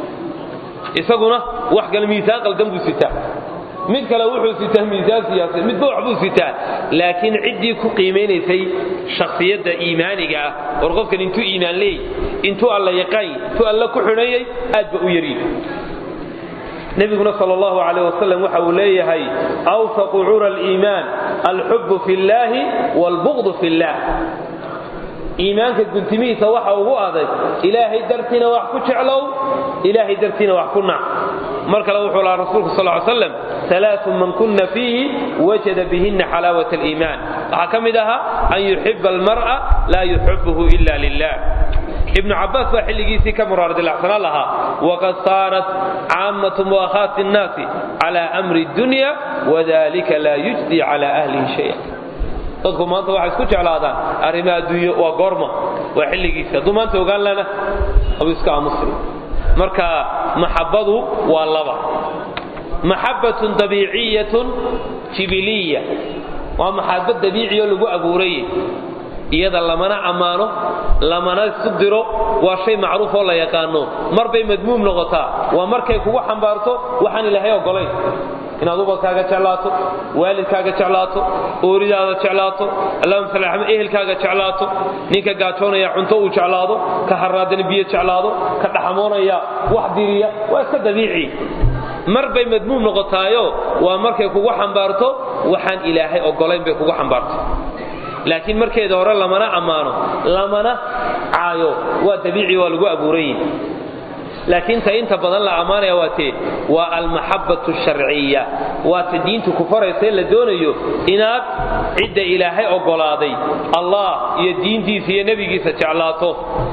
isaguna wax kale miisaan qaldan buu sitaa mid kale wuxuu sitaa miisaan siyaasad midba wax buu sitaa laakiin ciddii ku qiimaynaysay shakhsiyadda iimaaniga ah war qofkan intuu iimaan leey intuu alla yaqaan intuu alla ku xidhanyay aad ba u yaryi nabiguna sal allahu alayh wasalam waxa uu leeyahay awsaqu cura aliimaan alxubu fi llaahi waalbuqdu fi llah iimaanka guntimihiisa waxa ugu adag ilaahay dartiina wax ku jeclow ilaahay dartiina wax ku nac mar kale wuxuu lahaa rasuulku sal ly slam alaau man kuna fiihi wajada bihina xalaawat aliimaan waxaa ka mid ahaa an yuxiba almar'a laa yuxibuhu ila lilah ibnu cabbaas baa xilligiisii ka muraardilacsanaan lahaa waqad saarat caammatu mu'akhaati nnaasi cala amri dunya wadalika laa yujdi cala ahlihi shaya dadku maanta waxay isku jeclaadaan arrimaha adduunyo waa goorma waa xilligiisi hadduu maanta ogaan lana abu iska aamusri marka maxabbadu waa laba maxabbatun dabiiciyatun jibiliya waa maxabad dabiiciyo lagu abuuray iyada lamana ammaano lamana isu diro waa shay macruuf oo la yaqaano mar bay madmuum noqotaa waa markay kugu xambaarto waxaan ilaahay ogolayn inaad ubadkaaga jeclaato waalidkaaga jeclaato ooridaada jeclaato allahuma salli ala ehelkaaga jeclaato ninka gaajoonaya cunto uu jeclaado ka haraadana biyo jeclaado ka dhaxamoonaya wax diriya waa iska dabiici mar bay madmuum noqotaayo waa markay kugu xambaarto waxaan ilaahay ogolayn bay kugu xambaarto laakiin markeeda hore lamana ammaano lamana caayo waa dabiici waa lagu abuuran yihi laakiin ta inta badan la ammaanaya waa tee waa almaxabbatu sharciya waa ta diintu ku faraysae la doonayo inaad cidda ilaahay ogolaaday allah iyo diintiisa iyo nebigiisa jeclaato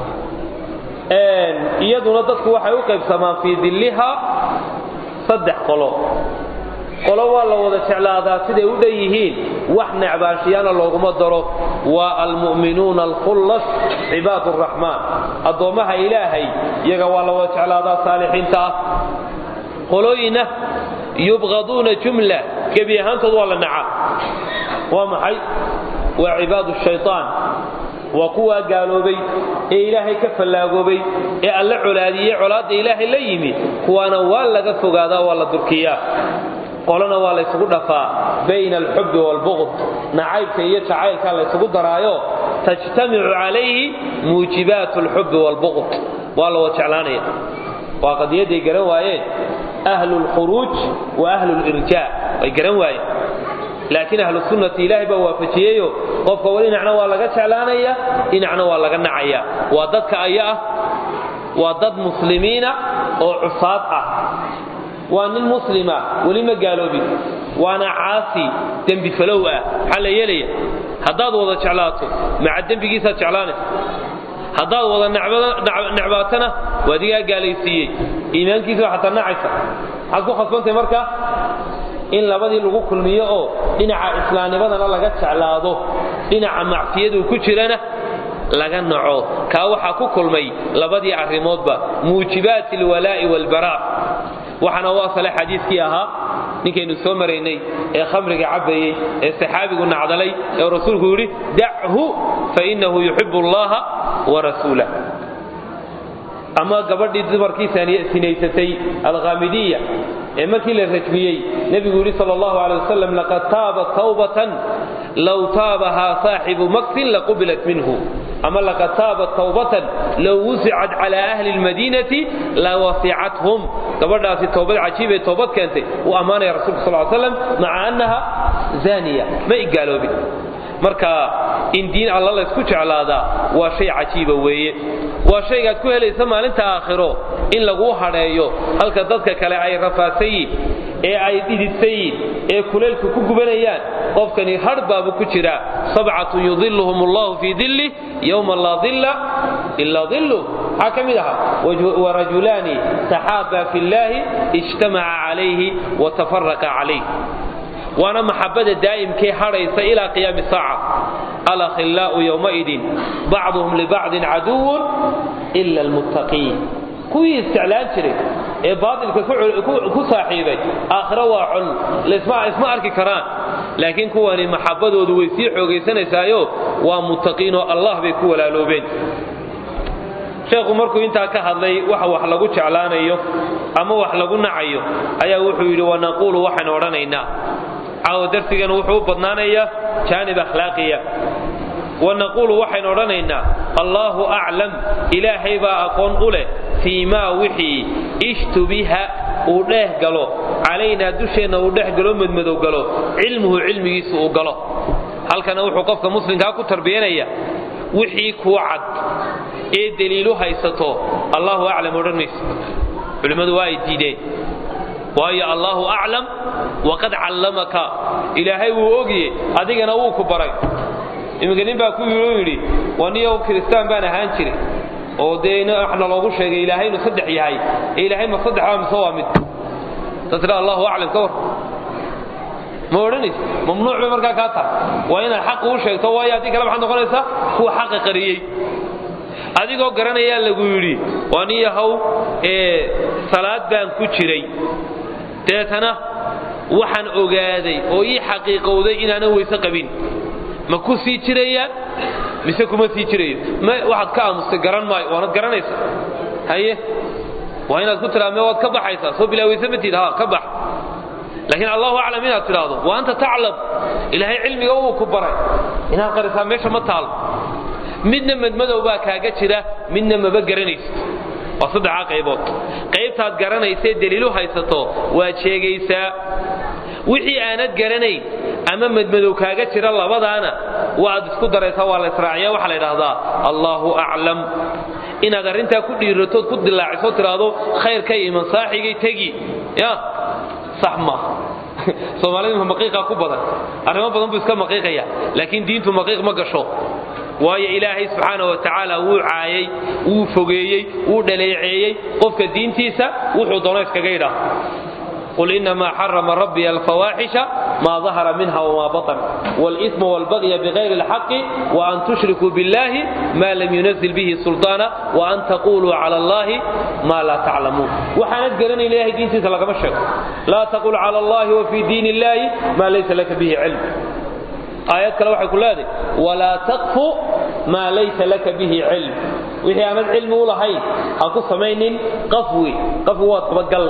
iyaduna dadku waxay u qaybsamaan fii dilliha saddex qolo qolo waa la wada jeclaadaa siday u dhan yihiin wax necbaashiyaana looguma daro waa almu'minuuna alkhullas cibaad araxmaan addoommaha ilaahay iyaga waa la wada jeclaadaa saalixiinta ah qolooyina yubqaduuna jumla gebi ahaantood waa la naca waa maxay waa cibaadu shaytaan waa kuwaa gaaloobay ee ilaahay ka fallaagoobay ee alla colaadiyey colaadda ilaahay la yimi kuwaana waa laga fogaadaa waa la durkiyaa qolana waa laysugu dhafaa bayna alxubbi waalbuqd nacaybka iyo jacaylka laysugu daraayo tajtamicu calayhi muujibaat alxubbi waalbuqd waa la wada jeclaanaya waa qadiyaday garan waayeen ahlu lkhuruuj wa ahlu lirjaa way garan waayeen laakiin ahlu sunnati ilaahay baa waafajiyeyo qofka wa dhinacna waa laga jeclaanaya dhinacna waa laga nacaya waa dadka aya ah waa dad muslimiina oo cusaad ah waa nin muslima weli ma gaaloobin waana caasi dembi falow ah maxaa la yeelaya haddaad wada jeclaato maca dembigiisaad jeclaanaysa haddaad wada necbaatana waa digaa gaalaysiiyey iimaankiisa waa xataa nacaysa maxaad ku khasbantahay marka in labadii lagu kulmiyo oo dhinaca islaamnimadana laga jeclaado dhinaca macsiyaduu ku jirana laga naco kaa waxaa ku kulmay labadii arrimoodba muujibaat alwalaa'i waalbaraa waxaana u asale xadiiskii ahaa ninkaynu soo maraynay ee khamriga cabbayey ee saxaabigu nacdalay ee rasuulku yidhi dachu fainahu yuxibu allaha warasuulah ama gabadhii dumarkii sinaysatay alkhaamidiya ee markii la rajmiyey nebigu yidhi sal allahu alay wasalam laqad taabat tawbatan low taabahaa saaxibu maksin laqubilat minhu ama laqad taabat tawbatan low wusicat cala ahli lmadiinati lawasicathum gabadhaasi towbad cajiibay toobad keentay uu ammaanaya rasulka sal slam maca annaha zaniya ma igaaloobin marka in diin alla laysku jeclaadaa waa shay cajiiba weeye waa shaygaad ku helaysa maalinta aakhiro in laguu hadheeyo halka dadka kale ay rafaadsan yihin ee ay dhididsan yihin ee kuleelka ku gubanayaan qofkani hadh baabu ku jira sabcatun yudiluhum allahu fii dilli yowma laa dilla ilaa dillu maxaa ka mid ahaa warajulaani taxaabaa fi llaahi ijtamaca calayhi watafaraqa calayh waana maxabada daa'imkee hadhaysa ilaa qiyaami saaca alakhillaa'u yowmaidin bacduhum libacdin caduwun ila almuttaqiin kuwii isjeclaan jiray ee baatilka ku saaxiibay aakhiro waa col isma arki karaan laakiin kuwani maxabadoodu way sii xoogaysanaysaayo waa muttaqiinoo allah bay ku walaaloobeen sheekhu markuu intaa ka hadlay waxa wax lagu jeclaanayo ama wax lagu nacayo ayaa wuxuu yidhi wanaquulu waxaan odhanaynaa caawo darsigana wuxuu u badnaanayaa jaanib akhlaaqiya wanaquulu waxaynu odhanaynaa allaahu aclam ilaahay baa aqoon u leh fii maa wixii ishtubiha uu dheeh galo calaynaa dusheenna uu dhex galo madmadow galo cilmuhu cilmigiisu uu galo halkana wuxuu qofka muslimkaa ku tarbiyanaya wixii kuu cad ee deliilu haysato allaahu aclam odhan maysa culimmadu waa ay diideen waayo allaahu aclam waqad callamaka ilaahay wuu ogye adigana wuu ku baray iminka nin baa ku yidhi waa niyow kiristaan baan ahaan jiray oo dee waxna loogu sheegay ilaahay inuu saddex yahay ee ilaahay ma saddex waa mise waa mid ta tira allahu aclam ka war ma odhanaysa mamnuuc bay markaa kaa tahay waa inaad xaqa u sheegto waayo haddii kale maxaad noqonaysaa kuwa xaqa qariyey adigoo garanayaa lagu yidhi waa nin yahow ee salaad baan ku jiray deetana waxaan ogaaday oo ii xaqiiqowday inaanan weyse qabin ma ku sii jirayaan mise kuma sii jirayo ma waxaad ka aamustay garan maayo waanad garanaysa haye waa inaad ku tiraa me waad ka baxaysaa soo bilaa weyse matid ha ka bax laakiin allahu aclam inaad tidhaahdo wa anta taclam ilaahay cilmiga uu ku baray inaad qarisaa meesha ma taalo midna madmadow baa kaaga jira midna maba garanaysid waa saddexaa qaybood qaybtaad garanaysae daliilu haysato waad sheegaysaa wixii aanad garanayn ama madmadow kaaga jira labadaana waad isku daraysaa waa la israaciya waxaa la idhaahdaa allaahu aclam inaad arrintaa ku dhiiratood ku dilaaciso tidhaahdo khayrkay iman saaxigay tegi ya sax maaha soomaalida maqiiqa ku badan arrimo badan buu iska maqiiqaya laakiin diintu maqiiq ma gasho waayo ilaahay subxaana wa tacaala wuu caayay wuu fogeeyey wuu dhaleeceeyey qofka diintiisa wuxuu doono iskaga yidhaah قل إنما حرم ربي الفواحش ما ظهر منها وما بطن والإثم والبغي بغير الحق وأن تشركوا بالله ما لم ينزل به سلطانا وأن تقولوا على الله ما لا تعلمون وحانت قرن إلهي دين سيسا مشك لا تقول على الله وفي دين الله ما ليس لك به علم آيات كلا وحي كل هذه ولا تقف ما ليس لك به علم وهي أمد علم ولا هاي أقول سمين قفوي قفوات قبقل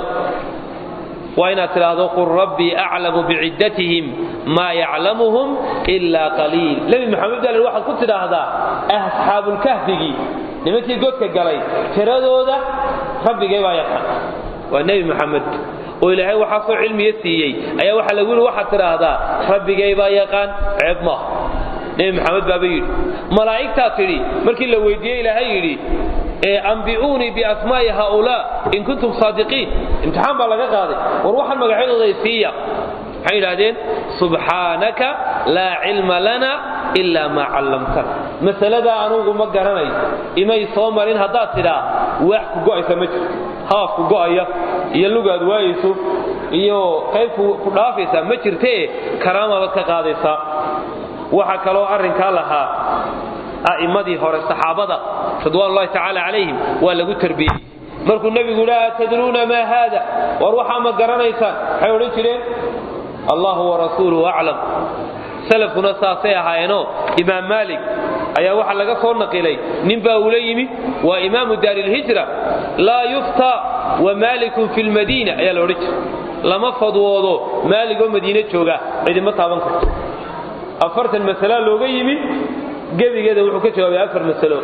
waa inaad tidhaahdo qul rabbii aclamu biciddatihim maa yaclamuhum ilaa qaliil nebi maxamed baa waxaad ku tidhaahdaa asxaabulkahfigii nimankii godka galay tiradooda rabbigay baa yaqaan waa nebi maxamed oo ilaahay waxaasoo cilmiga siiyey ayaa waxaa lagu yidhi waxaad tidhaahdaa rabbigay baa yaqaan ceeb maaha nebi maxamed baaba yidhi malaa'igtaa tidhi markii la weydiiyey ilaahay yidhi ambi'uunii biasmaa'i haaulaa in kuntum saadiqiin imtixaan baa laga qaaday war waxaan magacyadooda siiya waxay yidhaahdeen subxaanaka laa cilma lana ilaa maa callamtana masaladaa anugu ma garanayo imay soo marin haddaad tidhaa waax ku go'aysa ma jirto haaf ku go'aya iyo lugaad waayayso iyo qayb ku dhaafaysaa ma jirtee karaamabaad ka qaadaysaa waxaa kaloo arrinkaa lahaa a'immadii hore saxaabada ridwaanullahi tacaala calayhim waa lagu tarbiyey markuu nebigu yidhi atadruuna maa haada war waxaa ma garanaysaan waxay odhan jireen allahu warasuuluhu aclam salafkuna saasay ahaayeenoo imaam maalik ayaa waxaa laga soo naqilay nin baa ula yimi waa imaamu daarilhijra laa yuftaa wa maalikun fi lmadiina ayaa la odhan jiray lama fadwoodo maaligoo madiine jooga cidima taaban karto afartan masalaa looga yimi gebigeeda wuxuu ka jawaabay afar masalo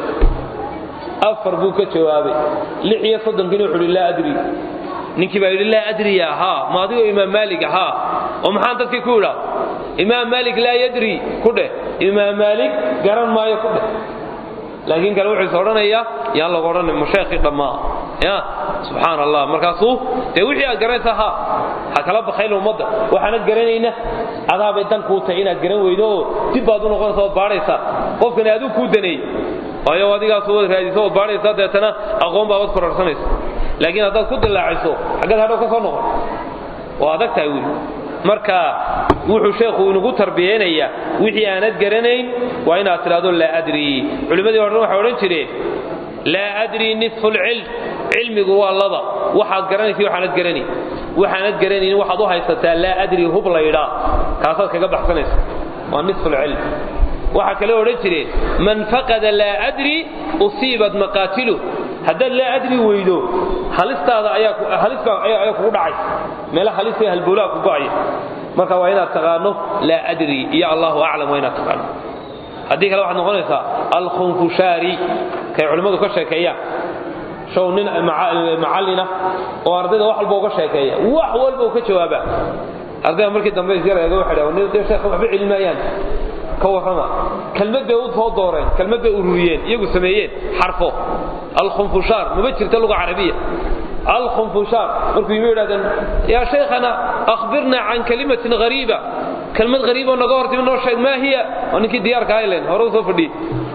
afar buu ka jawaabay lix iyo soddonkiina wuxuu yidhi laa adri ninkii baa yidhi laa adriya haa ma adigoo imaam maalik haa oo maxaan dadkii ku idhaa imaam maalik laa yadri ku dheh imaam maalik garan maayo ku dheh laakiin kale wuxuu is odhanayaa yaan lagu odhanay musheekhii dhammaa ya subxaan allah markaasuu dee wixii aad garanaysaa haa ha kala bakayna ummadda waxaanad garanayna adaabay dan kuu tahay inaad garan weydo oo dib baad u noqonaysa ood baadhaysaa qofkani aduu kuu daneey waayo adigaas waad raadiso ood baadhaysaa deetana aqoon baa wad kororsanaysa laakiin haddaad ku dilaaciso xaggeed hadhow ka soo noqon waa adag tahay wiil marka wuxuu sheekhu inagu tarbiyeynayaa wixii aanad garanayn waa inaad tidhahdo laa adri culimmadii o dhan waxay odhan jireen laa adri nisfu lcilm cilmigu waa laba waxaad garanaysa waxaanad garanayn waxaanad garanayn waxaad u haysataa laa adri hub laydhaa kaasaad kaga baxsanaysa waa nisfu lcilm waxaa kale odhan jireen man faqada laa adri usiibat maqaatilu haddaad laa adri weydo halistaada ayaa kugu dhacay meela halista halbowlaha ku go'aya marka waa inaad taqaano laa adri iyo allahu aclam waa inaad taqaano haddii kale waxaad noqonaysaa alkhunfushaari kay culimmadu ka sheekeeyaan show nin macallina oo ardayda wax walba uga sheekeeya wax walba uu ka jawaaba ardayda markii dambe isyar eega waxay dhahan dee sheekh waxba celin maayaan ka warrama kelmad bay u soo dooreen kelmad bay ururiyeen iyagu sameeyeen xarfo alkhunfushaar mama jirta luga carabiya alkhunfushaar markuu yimi yidhahdeen yaa shaykhana akhbirna can kalimatin ghariiba kelmad ghariiboo naga hortimi noo sheeg maa hiya waa ninkii diyaarka haylen hore u soo fadhiyey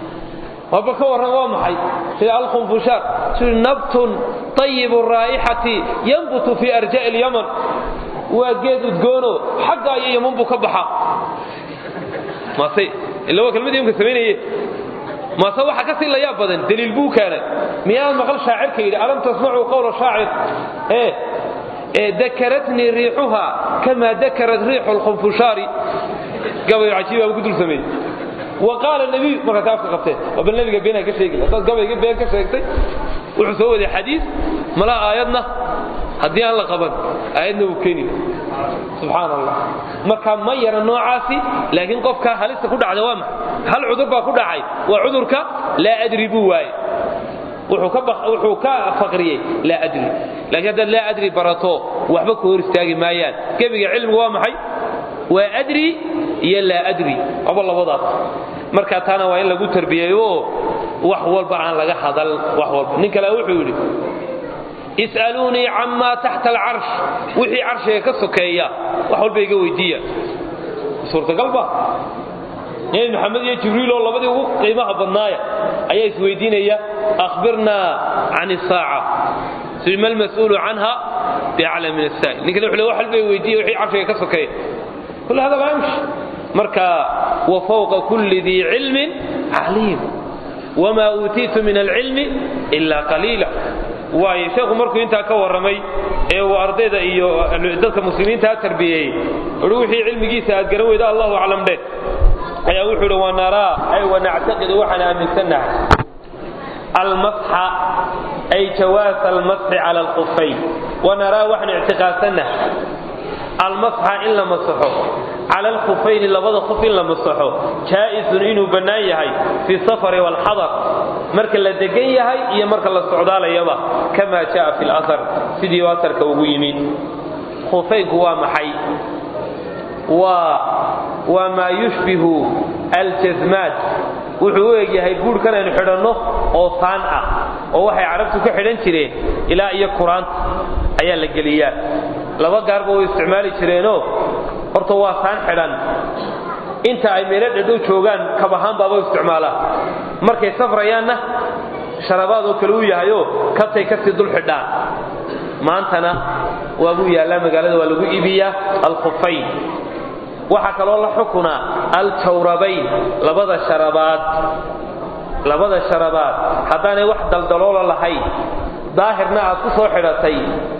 waba ka warran waa maxay sida alkhunfushaar sui nabtun طayibu raa'ixati yanbutu fii arja'i اlyaman waa geed udgoono xagga iyo yaman buu ka baxa mase ila waa kelmadii imka samaynaye mase waxa ka sii layaab badan daliil buu keenay miyaad maqal shaacirka yidhi alam tasmacuu qawla shaacir ee dakaratnii riixuha kamaa dakarat riixu lkhunfushaari gabayo cajiiba ku dul sameeyey wa qaala nabiy markaas afka qabteen waa bal nabiga beenaa ka sheegi haddaad gabayga been ka sheegtay wuxuu soo waday xadiis malaa aayadna haddii aan la qaban aayadna wuu keeni subxaan allah marka ma yara noocaasi laakiin qofka halista ku dhacda waa maxay hal cudur baa ku dhacay waa cudurka laa adri buu waaye wuxuu ka faqriyey laa adri laakiin haddaad laa adri barato waxba ku hor istaagi maayaan gebiga cilmigu waa maxay waa adri iyo laa adri aba labadaas marka taana waa in lagu tarbiyeeyo oo wax walba aan laga hadal wax walba nin kale wuxuu yidhi is'aluunii camaa taxta alcarsh wixii carshiga ka sokeeya wax walba iga weydiiya suurtagalba nebi maxamed iyo jibriil oo labadii ugu qiimaha badnaaya ayaa isweydiinaya akhbirnaa can isaaca ma almas'uulu canha biaclam min asaa'il ninkale wuxuu le wax walba weydiiya wixii carshiga ka sokeeya kul hada laa yamshi marka wa fawqa kulli dii cilmin caliim wamaa uutiitu min alcilmi ilaa qaliila waayo sheekhu markuu intaa ka warramay ee uu ardayda iyo dadka muslimiintaa tarbiyeeyey uhi wixii cilmigiisa aad garan weyda allahu aclam dheh ayaa wuxuu idhi wanaraa ay wanactaqidu waxaan aaminsannahay almasxa ay jawaasa almasxi cala alqufayn wanaraa waxaan ictiqaadsannahay almasxa in la masaxo cala alkhufayni labada khuf in la masaxo jaa'isun inuu bannaan yahay fi safari waalxadar marka la degan yahay iyo marka la socdaalayaba kama jaa fi lasar sidii asarka ugu yimid khufaynku waa maxay waa waa maa yushbihu aljasmaad wuxuu u egyahay buurhkan aynu xidhanno oo saan ah oo waxay carabtu ka xidhan jireen ilaa iyo kuraanta ayaa la geliyaa laba gaarba way isticmaali jireenoo horta waa saan xidhan inta ay meelo dhadhow joogaan kab ahaan baaba isticmaalaan markay safrayaanna sharabaadoo kale u yahayoo kabtay kasii dul xidhaan maantana waabuu yaallaa magaalada waa lagu iibiyaa alkhufayn waxaa kaloo la xukunaa aljawrabayn labada sharabaad labada sharabaad haddaanay wax daldaloola lahayn daahirna aad ku soo xidhatay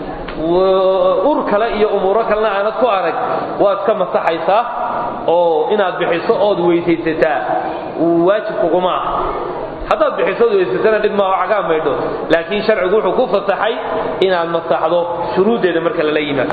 ur kale iyo umuuro kalena aanad ku arag waad iska masaxaysaa oo inaad bixiso ood weysaysataa waajib kuguma ah haddaad bixiso ood weysatana dhib maaho cagaa maydho laakiin sharcigu wuxuu ku fasaxay inaad masaxdo shuruuddeeda marka lala yimaado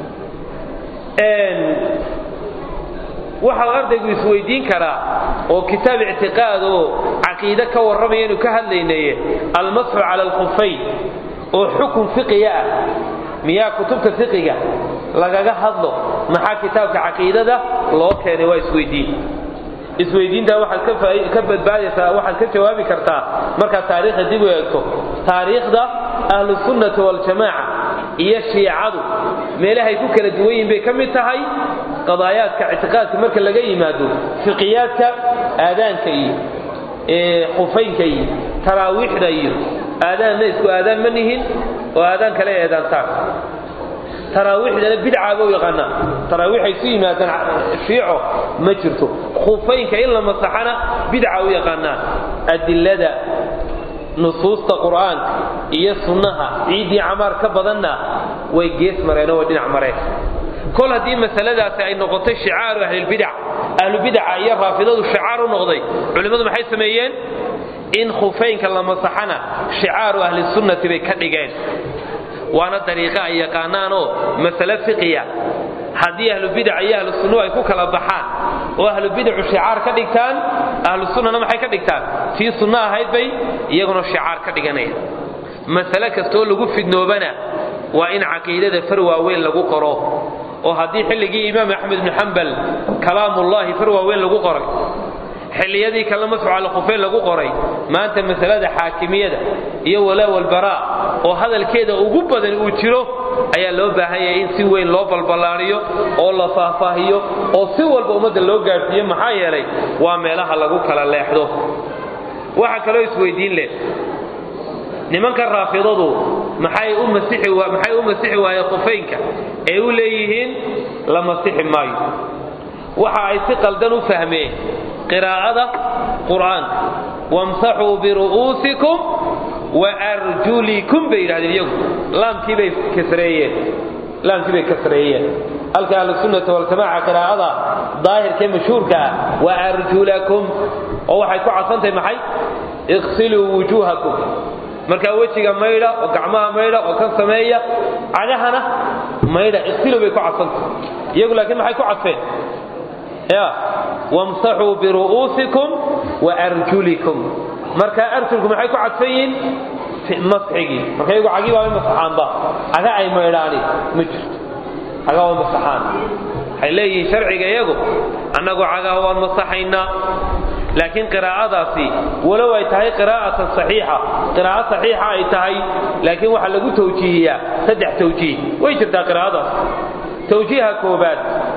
waxaa ardaygu isweydiin karaa oo kitaab ictiqaad oo caqiide ka warramaya inu ka hadlaynaye almasxu cala alkhufayn oo xukun fiqiga ah miyaa kutubta fiqiga lagaga hadlo maxaa kitaabka caqiidada loo keenay waa isweydiin isweydiintaa waxaad ka badbaadaysaa waxaad ka jawaabi kartaa markaad taariikhda dib u eegto taariikhda ahlusunnati waljamaaca iyo shiicadu meelahay ku kala duwan yihin bay ka mid tahay qadaayaadka ictiqaadka marka laga yimaado fiqiyaadka aadaanka iyo khufaynka iyo taraawiixda iyo aadaanna isku aadaan ma nihin oo aadaan kale eedaantaan taraawiixdana bidcaaba u yaqaanaa taraawiix ay su yimaadaan shiico ma jirto khufaynka in la masaxana bidca u yaqaanaan adilada nusuusta qur'aanka iyo sunnaha ciiddii camaar ka badanna way gees mareenoo way dhinac mareen kol haddii masaladaasi ay noqotay shicaaru ahlilbidac ahlubidaca iyo raafidadu shicaar u noqday culimmadu maxay sameeyeen in khufaynka la masaxana shicaaru ahlisunnati bay ka dhigeen waana dariiqo ay yaqaanaanoo masale fiqiya haddii ahlubidac iyo ahlu sunnuhu ay ku kala baxaan oo ahlubidacu shicaar ka dhigtaan ahlu sunnana maxay ka dhigtaan tii sunno ahayd bay iyaguna shicaar ka dhiganaya masale kastoo lagu fidnoobana waa in caqiidada far waaweyn lagu qoro oo haddii xilligii imaam axmed ibnu xambal kalaamullahi far waaweyn lagu qoray xilliyadii kale masxu cala khufeyn lagu qoray maanta masalada xaakimiyada iyo walaa walbaraa oo hadalkeeda ugu badan uu jiro ayaa loo baahan yahay in si weyn loo balballaaniyo oo la faahfaahiyo oo si walba ummadda loo gaadhsiiyo maxaa yeelay waa meelaha lagu kala leexdo waxaa kaloo isweydiin leh nimanka raafidadu maxay u masixi maxay u masixi waayeen khufeynka ee u leeyihiin la masixi maayo waxa ay si qaldan u fahmeen qiraa'ada qur'aanka wamsaxuu biru'uusikum waarjulikum bay yidhahdeen iyagu laamkii bay kasreeyeen laamkii bay kasreeyeen halka ahlusunnata waljamaca qiraa'ada daahirkee mashhuurka ah wa arjulakum oo waxay ku cadsantahay maxay iqsiluu wujuuhakum markaa wejiga maydha oo gacmaha maydha oo kan sameeya cagahana maydha iqsiluu bay ku cadsantahay iyagu laakiin maxay ku cadfeen ya wamsaxuu biru'uusikum wa arjulikum marka arjulku maxay ku cadfan yihiin masxigii marka iyagu cagii waa masaxaanba caga ay maydhaani ma jirto cagaa waa masaxaan waxay leeyihiin sharciga iyagu annagu cagaha waan masaxaynaa laakiin qiraa'adaasi walow ay tahay qiraa'atan saxiixa qiraa'o saxiixa ay tahay laakiin waxaa lagu tawjiihiyaa saddex tawjiih way jirtaa qiraa'adaas tawjiiha koobaad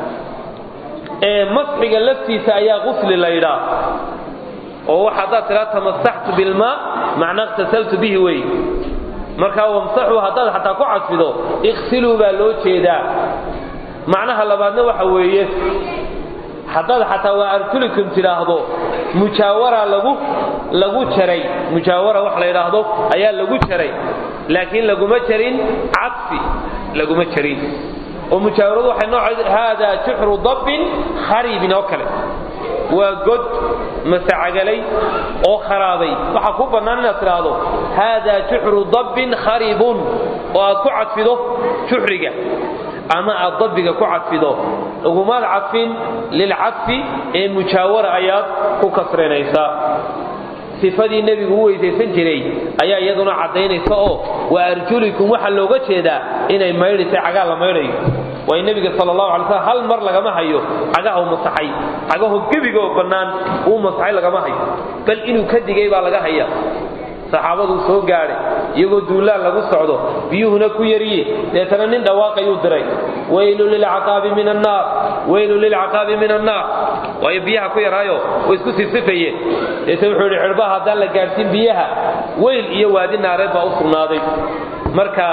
ee masxiga laftiisa ayaa qusli la yidhaa oo wax haddaad tiraa tamasaxtu bilmaa macnaa iqtasaltu bihi wey markaa wamsaxuu haddaad xataa ku cadfido iqsiluu baa loo jeedaa macnaha labaadna waxa weeye haddaad xataa waa arjulikum tidhaahdo mujaawara lagu lagu jaray mujaawara wax la yidhaahdo ayaa lagu jaray laakiin laguma jarin cadfi laguma jarin oo mujaawaradu waxay nooc haadaa juxru dabbin kharibin oo kale waa god masacagalay oo kharaaday waxaa ku bannaan inaad tidhaahdo haadaa juxru dabbin kharibun oo aad ku cadfido juxriga ama aad dabbiga ku cadfido ugumaad cadfin lilcadfi ee mujaawara ayaad ku kasrinaysaa sifadii nebigu u weysaysan jiray ayaa iyaduna caddaynaysa oo wa arjulikum waxaa looga jeedaa inay maydhaysay cagaa la maydhayo waayo nebiga sal allahu alay slam hal mar lagama hayo cagaha u masaxay cagaho gebigaoo bannaan uu masaxay lagama hayo bal inuu ka digay baa laga haya saxaabaduu soo gaadhay iyagoo duulaan lagu socdo biyuhuna ku yarye deetana nin dhawaaqayuu diray waylu lilcaqaabi min annaar waylu lilcaqaabi min annaar waayo biyaha ku yaraayo way isku sifsifayeen deetana wuxuu yidhi xidhbaha haddaan la gaadhsiin biyaha weyl iyo waadi naareed baa u sugnaaday marka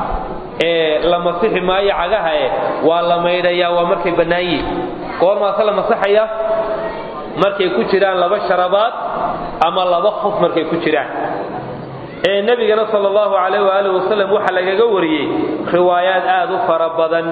la masixi maayo cagaha e waa la maydhayaa waa markay bannaan yihin goormaase la masaxaya markay ku jiraan laba sharabaad ama laba khuf markay ku jiraan ee nebigana sal allahu calayh waaalih wasalam waxaa lagaga wariyey riwaayaad aad u fara badan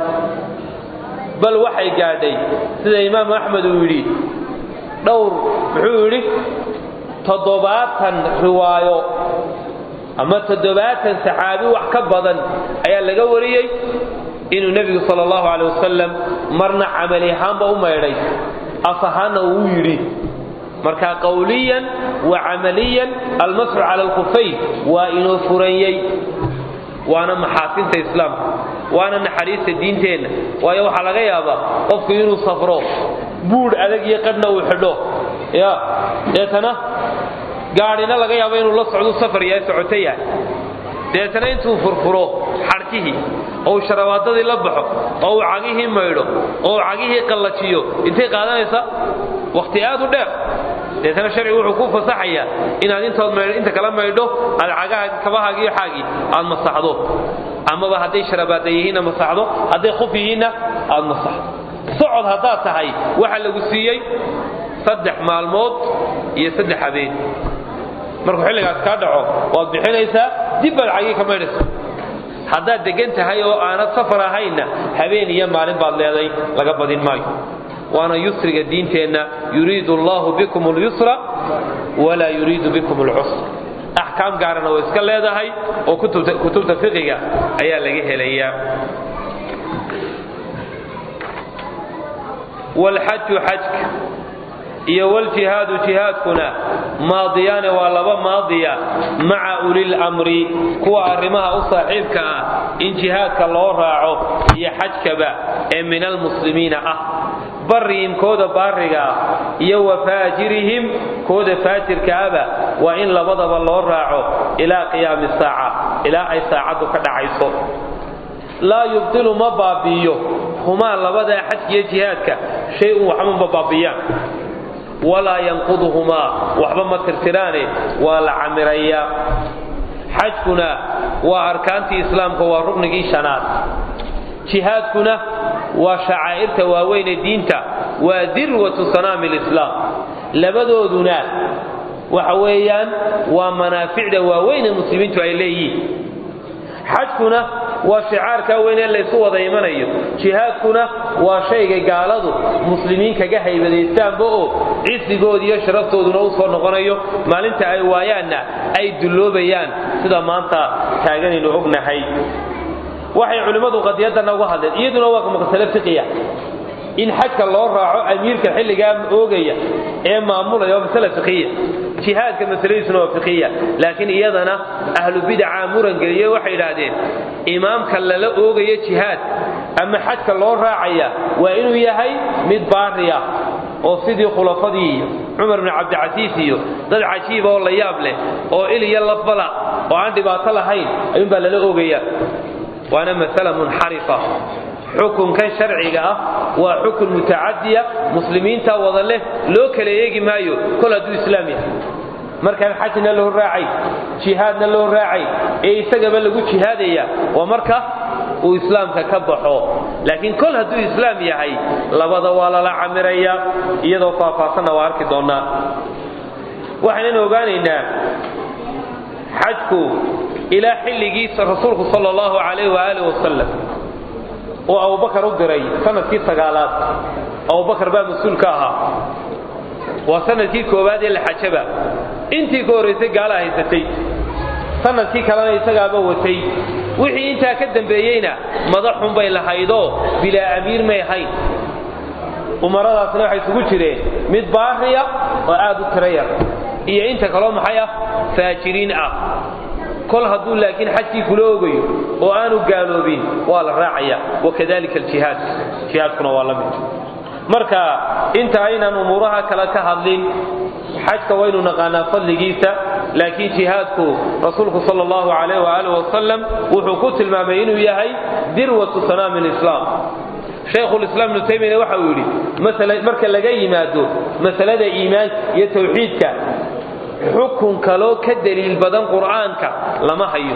bal waxay gaadhay sida imaamu axmed uu yidhi dhowr muxuu yidhi toddobaatan riwaayo ama toddobaatan saxaabi wax ka badan ayaa laga wariyey inuu nebigu sal allahu calay wasalam marna camali ahaanba u maydhay af ahaanna uu yidhi marka qawliyan wa camaliyan almasxu cala alkufayn waa inoo furanyey waana maxaasinta islaamka waana naxariista diinteenna waayo waxaa laga yaabaa qofku inuu safro buudh adag iyo qadhna uu xidho ya deetana gaadhina laga yaabo inuu la socdu safar yahay socoto yahay deetana intuu furfuro xadhkihii oo uu sharabaadadii la baxo oo uu cagihii maydho oo uu cagihii qallajiyo intay qaadanaysa wakhti aad u dheer deetana sharcigu wuxuu ku fasaxayaa inaad intood maydho inta kala maydho aad cagaha kabahaagi iyo xaagii aad masaxdo amaba hadday sharabaada yihiinna masaxdo hadday khuf yihiinna aad masaxdo socod haddaad tahay waxaa lagu siiyey saddex maalmood iyo saddex habeen markuu xilligaas kaa dhaco waad bixinaysaa dib baad cagii ka maydhaysa haddaad degan tahay oo aanad safar ahaynna habeen iyo maalin baad leeday laga badin maayo waana yusriga diinteenna yuriidu allahu bikum اlyusra walaa yuriidu bikum اlcusra axkaam gaarana way iska leedahay oo kutubta fiqiga ayaa laga helayaa wlxaju xajka iyo wljihaadu jihaadkuna maadiyaane waa laba maadiya maca ulilmri kuwa arrimaha u saaxiibka ah in jihaadka loo raaco iyo xajkaba ee min almuslimiina ah barihim kooda baariga ah iyo wa faajirihim kooda faajirkaaba waa in labadaba loo raaco ilaa qiyaami saaca ilaa ay saacaddu ka dhacayso laa yubdilu ma baabi'iyo humaa labadaa xajka iyo jihaadka shay-un waxba ma baabiyaan walaa yanquduhumaa waxba ma tirtiraane waa la camirayaa xajkuna waa arkaantii islaamka waa ruknigii shanaad jihaadkuna waa shacaa'irta waaweyn ee diinta waa dirwatu sanaami lislaam labadooduna waxa weeyaan waa manaaficda waaweyn ee muslimiintu ay leeyihiin xajkuna waa shicaarkaa weyn ee laysu wada imanayo jihaadkuna waa shayga gaaladu muslimiin kaga haybadaystaanba oo cisigoodi iyo sharaftooduna u soo noqonayo maalinta ay waayaanna ay dulloobayaan sida maanta taaganaynu ognahay waxay culimmadu qadiyadana uga hadleen iyaduna waa masale fiqiya in xajka loo raaco amiirka xilligaa oogaya ee maamulaya waa masale fiqiya jihaadka masaladiisuna waa fiqiya laakiin iyadana ahlu bidaca murangeliye waxay idhaahdeen imaamka lala oogayo jihaad ama xajka loo raacaya waa inuu yahay mid baariya oo sidii khulafadii iyo cumar bni cabdicasiis iyo dad cajiiba oo la yaab leh oo il iyo lafbala oo aan dhibaato lahayn ayuunbaa lala oogaya waana masala munxarifa xukunkan sharciga ah waa xukun mutacadiya muslimiinta wada leh loo kala eegi maayo kol hadduu islaam yahay markaan xajna loo raacay jihaadna loo raacay ee isagaba lagu jihaadaya waa marka uu islaamka ka baxo laakiin kol hadduu islaam yahay labada waa lala camiraya iyadoo faahfaahsanna waa arki doonnaa waxaynanu ogaanaynaa xajku ilaa xilligiisa rasuulku sal allahu calayh waaalih wasalam oo abubakar u diray sanadkii sagaalaad abubakar baa mas-uul ka ahaa waa sanadkii koowaad ee la xajaba intii ka horraysay gaala haysatay sanadkii kalena isagaaba watay wixii intaa ka dambeeyeyna madaxun bay lahaydoo bilaa amiir may ahayn umaradaasna waxay isugu jireen mid baariya oo aad u tiro yar iyo inta kaloo maxay ah faajiriin ah kol hadduu laakiin xajkii kula ogayo oo aanu gaaloobin waa la raacaya wakadalika aljihaad jihaadkuna waa la mid marka inta aynaan umuuraha kale ka hadlin xajka waynu naqaanaa fadligiisa laakiin jihaadku rasuulku sal allahu alayh waaalih wasalam wuxuu ku tilmaamay inuu yahay dirwatu sanaami lislaam shaykhulislaam ibnu taymiyana waxa uu yidhi marka laga yimaado masalada iimaanka iyo tawxiidka xukun kaloo ka daliil badan qur'aanka lama hayo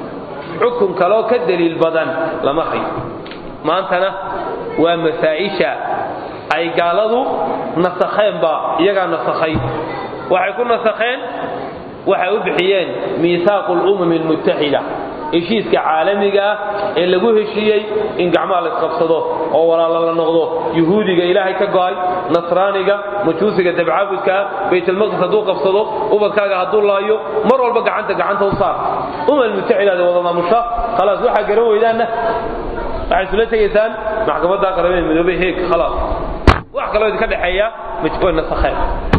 xukun kaloo ka daliil badan lama hayo maantana waa masaa'isha ay gaaladu nasakheenba iyagaa nasakhay waxay ku nasakheen waxay u bixiyeen miisaaqu lumami almuttaxida heshiiska caalamiga ah ee lagu heshiiyey in gacmaha la isqabsado oo walaalo la noqdo yuhuudiga ilaahay ka go'ay nasraaniga majuusiga dabcaabudkaa baytalmaqdis hadduu qabsado ubadkaaga hadduu laayo mar walba gacanta gacanta u saar umal mutaxidaada wada maamusha khalaas waxaa garan weydaanna waxay isula tegaysaan maxkamadda qaramada midoobey heeg khalaas wax kaloo idinka dhexeeya way nasakheen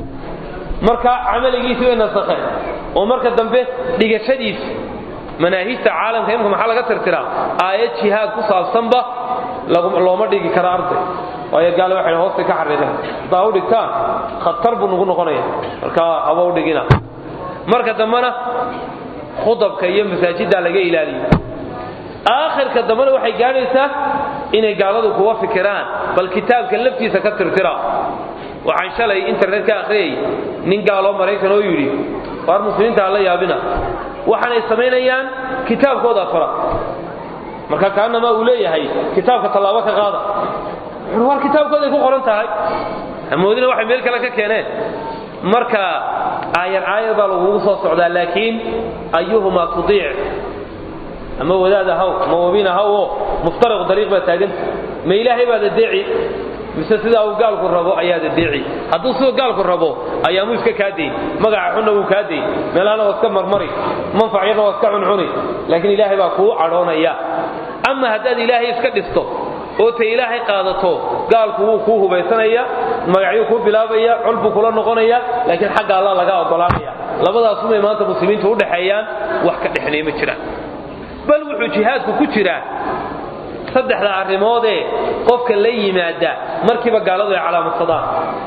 marka camaligiisii way nasakheen oo marka dambe dhigashadiis manaahijta caalamka imika maxaa laga tirtiraa aayad jihaad ku saabsanba looma dhigi kara arday waayo gaale waxay hoostay ka xariiqeen haddaa u dhigtaan khatar buu nagu noqonaya marka haba u dhigina marka dambena khudabka iyo masaajiddaa laga ilaaliyo aakhirka dambena waxay gaadhaysaa inay gaaladu kuwa fikiraan bal kitaabka laftiisa ka tirtira waxaan shalay internet ka akhriyay nin gaaloo maraykan oo yidhi waar muslimiinta ha la yaabina waxaanay samaynayaan kitaabkooda fara marka kaanamaa uu leeyahay kitaabka tallaabo ka qaada war kitaabkooday ku qoran tahay hamoodina waxay meel kale ka keeneen marka aayar aayar baa lagugu soo socdaa laakiin ayuhumaa tudiic ama wadaad ahaw ama wabiin ahaw oo muftariq dariiq baa taaganta ma ilaahay baad adeeci mise sidaa uu gaalku rabo ayaad adeeci hadduu siduu gaalku rabo ayaamuu iska kaa dayn magaca xunna wuu kaa dayn meelahana waa iska marmari manfac yarna waa iska cuncuni laakiin ilaahay baa kuu cadhoonaya ama haddaad ilaahay iska dhisto oo ta ilaahay qaadato gaalku wuu kuu hubaysanaya magacyuu kuu bilaabaya col buu kula noqonaya laakiin xagga allah laga ogolaanaya labadaasumay maanta muslimiintu u dhexeeyaan wax ka dhexnay ma jiraan bal wuxuu jihaadku ku jiraa saddexda arrimoodee qofka la yimaada markiiba gaaladu ay calaamadsadaan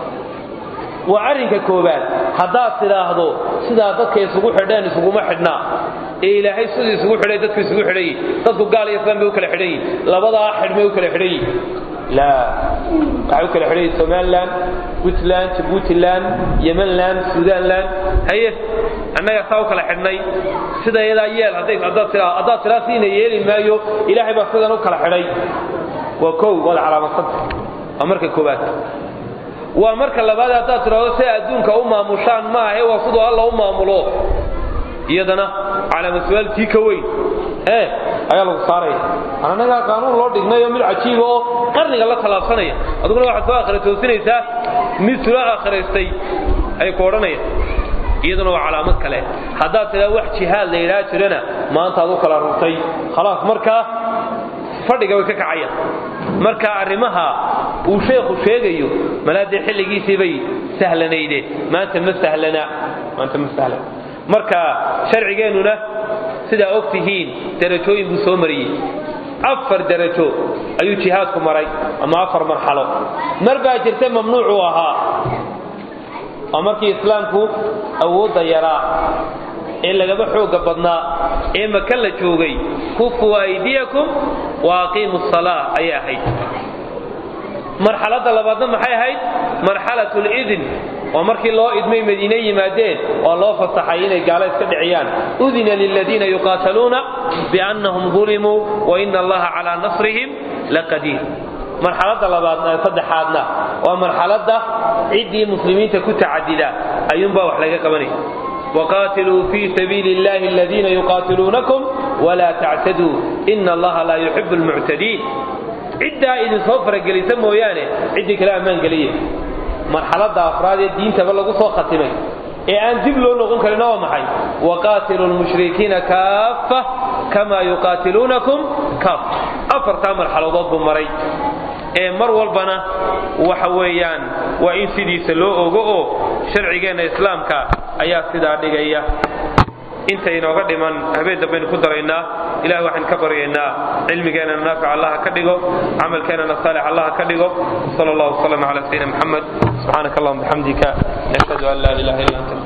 waa arrinka koowaad haddaad tidhaahdo sidaa dadka isugu xidheen isuguma xidhnaa ee ilaahay siduu isugu xidhay dadku isugu xidhan yihin dadku gaal iyo islaan bay u kala xidhan yihin labadaa xidhmay u kala xidhan yihin laa waxay u kala xidhan yihin somalilan puntland jabuutiland yemanland suudaanland haye annaga saa u kala xidhnay sida iyadaa yeel haddaad tiraa siina yeeli maayo ilaahay baa sidan u kala xidhay waa kow waad calaamadsan waa marka koowaad waa marka labaad haddaad tidhahdo si adduunka u maamushaan maahe waa siduu alla u maamulo iyadana calaama su-aaltii ka weyn ee ayaa lagu saaraya annagaa qaanuun loo dhignayo mid cajiiba oo qarniga la tallaabsanaya aduguna waxaad soo akhira toosinaysaa mid sula akhiraystay ay ku odhanayaan iyaduna waa calaamad kale haddaad tidhaa wax jihaad la yidhaha jirana maanta ad u kala rurtay khalaas markaa fadhiga way ka kacayaan marka arrimaha uu sheekhu sheegayo malaadee xilligiisii bay sahlanayde maanta ma sahlana maanta ma sahlana marka sharcigeennuna sidaa og tihiin darajooyin buu soo mariyey afar darajo ayuu jihaadku maray ama afar marxalo mar baa jirta mamnuucuu ahaa waa markii islaamku awoodda yaraa ee lagaba xooga badnaa ee maka la joogay kufuu aydiyakum wa aqiimu salaa ayay ahayd marxaladda labaadna maxay ahayd marxalat lidin waa markii loo idmay madiine yimaadeen oo loo fasaxay inay gaalo iska dhiciyaan udina liladiina yuqaataluuna biannahum dulimuu wa ina allaha calaa nasrihim laqadiir marxaladda labaad saddexaadna waa marxaladda ciddii muslimiinta ku tacadida ayuunbaa wax laga qabanaya waqaatiluu fii sabiili illahi aladiina yuqaatiluunakum walaa tactaduu ina allaha laa yuxibu lmuctadiin ciddaa idinsoo faragelisa mooyaane ciddii kale ammaan geliya marxaladda afraad ee diintaba lagu soo khatimay ee aan dib loo noqon karina waa maxay waqaatilu lmushrikiina kaaffa kamaa yuqaatiluunakum kaaf afartaa marxaladood buu maray ee mar walbana waxa weeyaan waa in sidiisa loo ogo oo sharcigeenna islaamka ayaa sidaa dhigaya inta inooga dhiman habeen dambaynu ku daraynaa ilahay waxaan ka baryaynaa cilmigeennana naafic allaha ka dhigo camalkeennana saalix allaha ka dhigo sal allahu wasalam cala sayidina maxamed subxaanaka allahuma bixamdika nashhadu an laa ilaha illa anta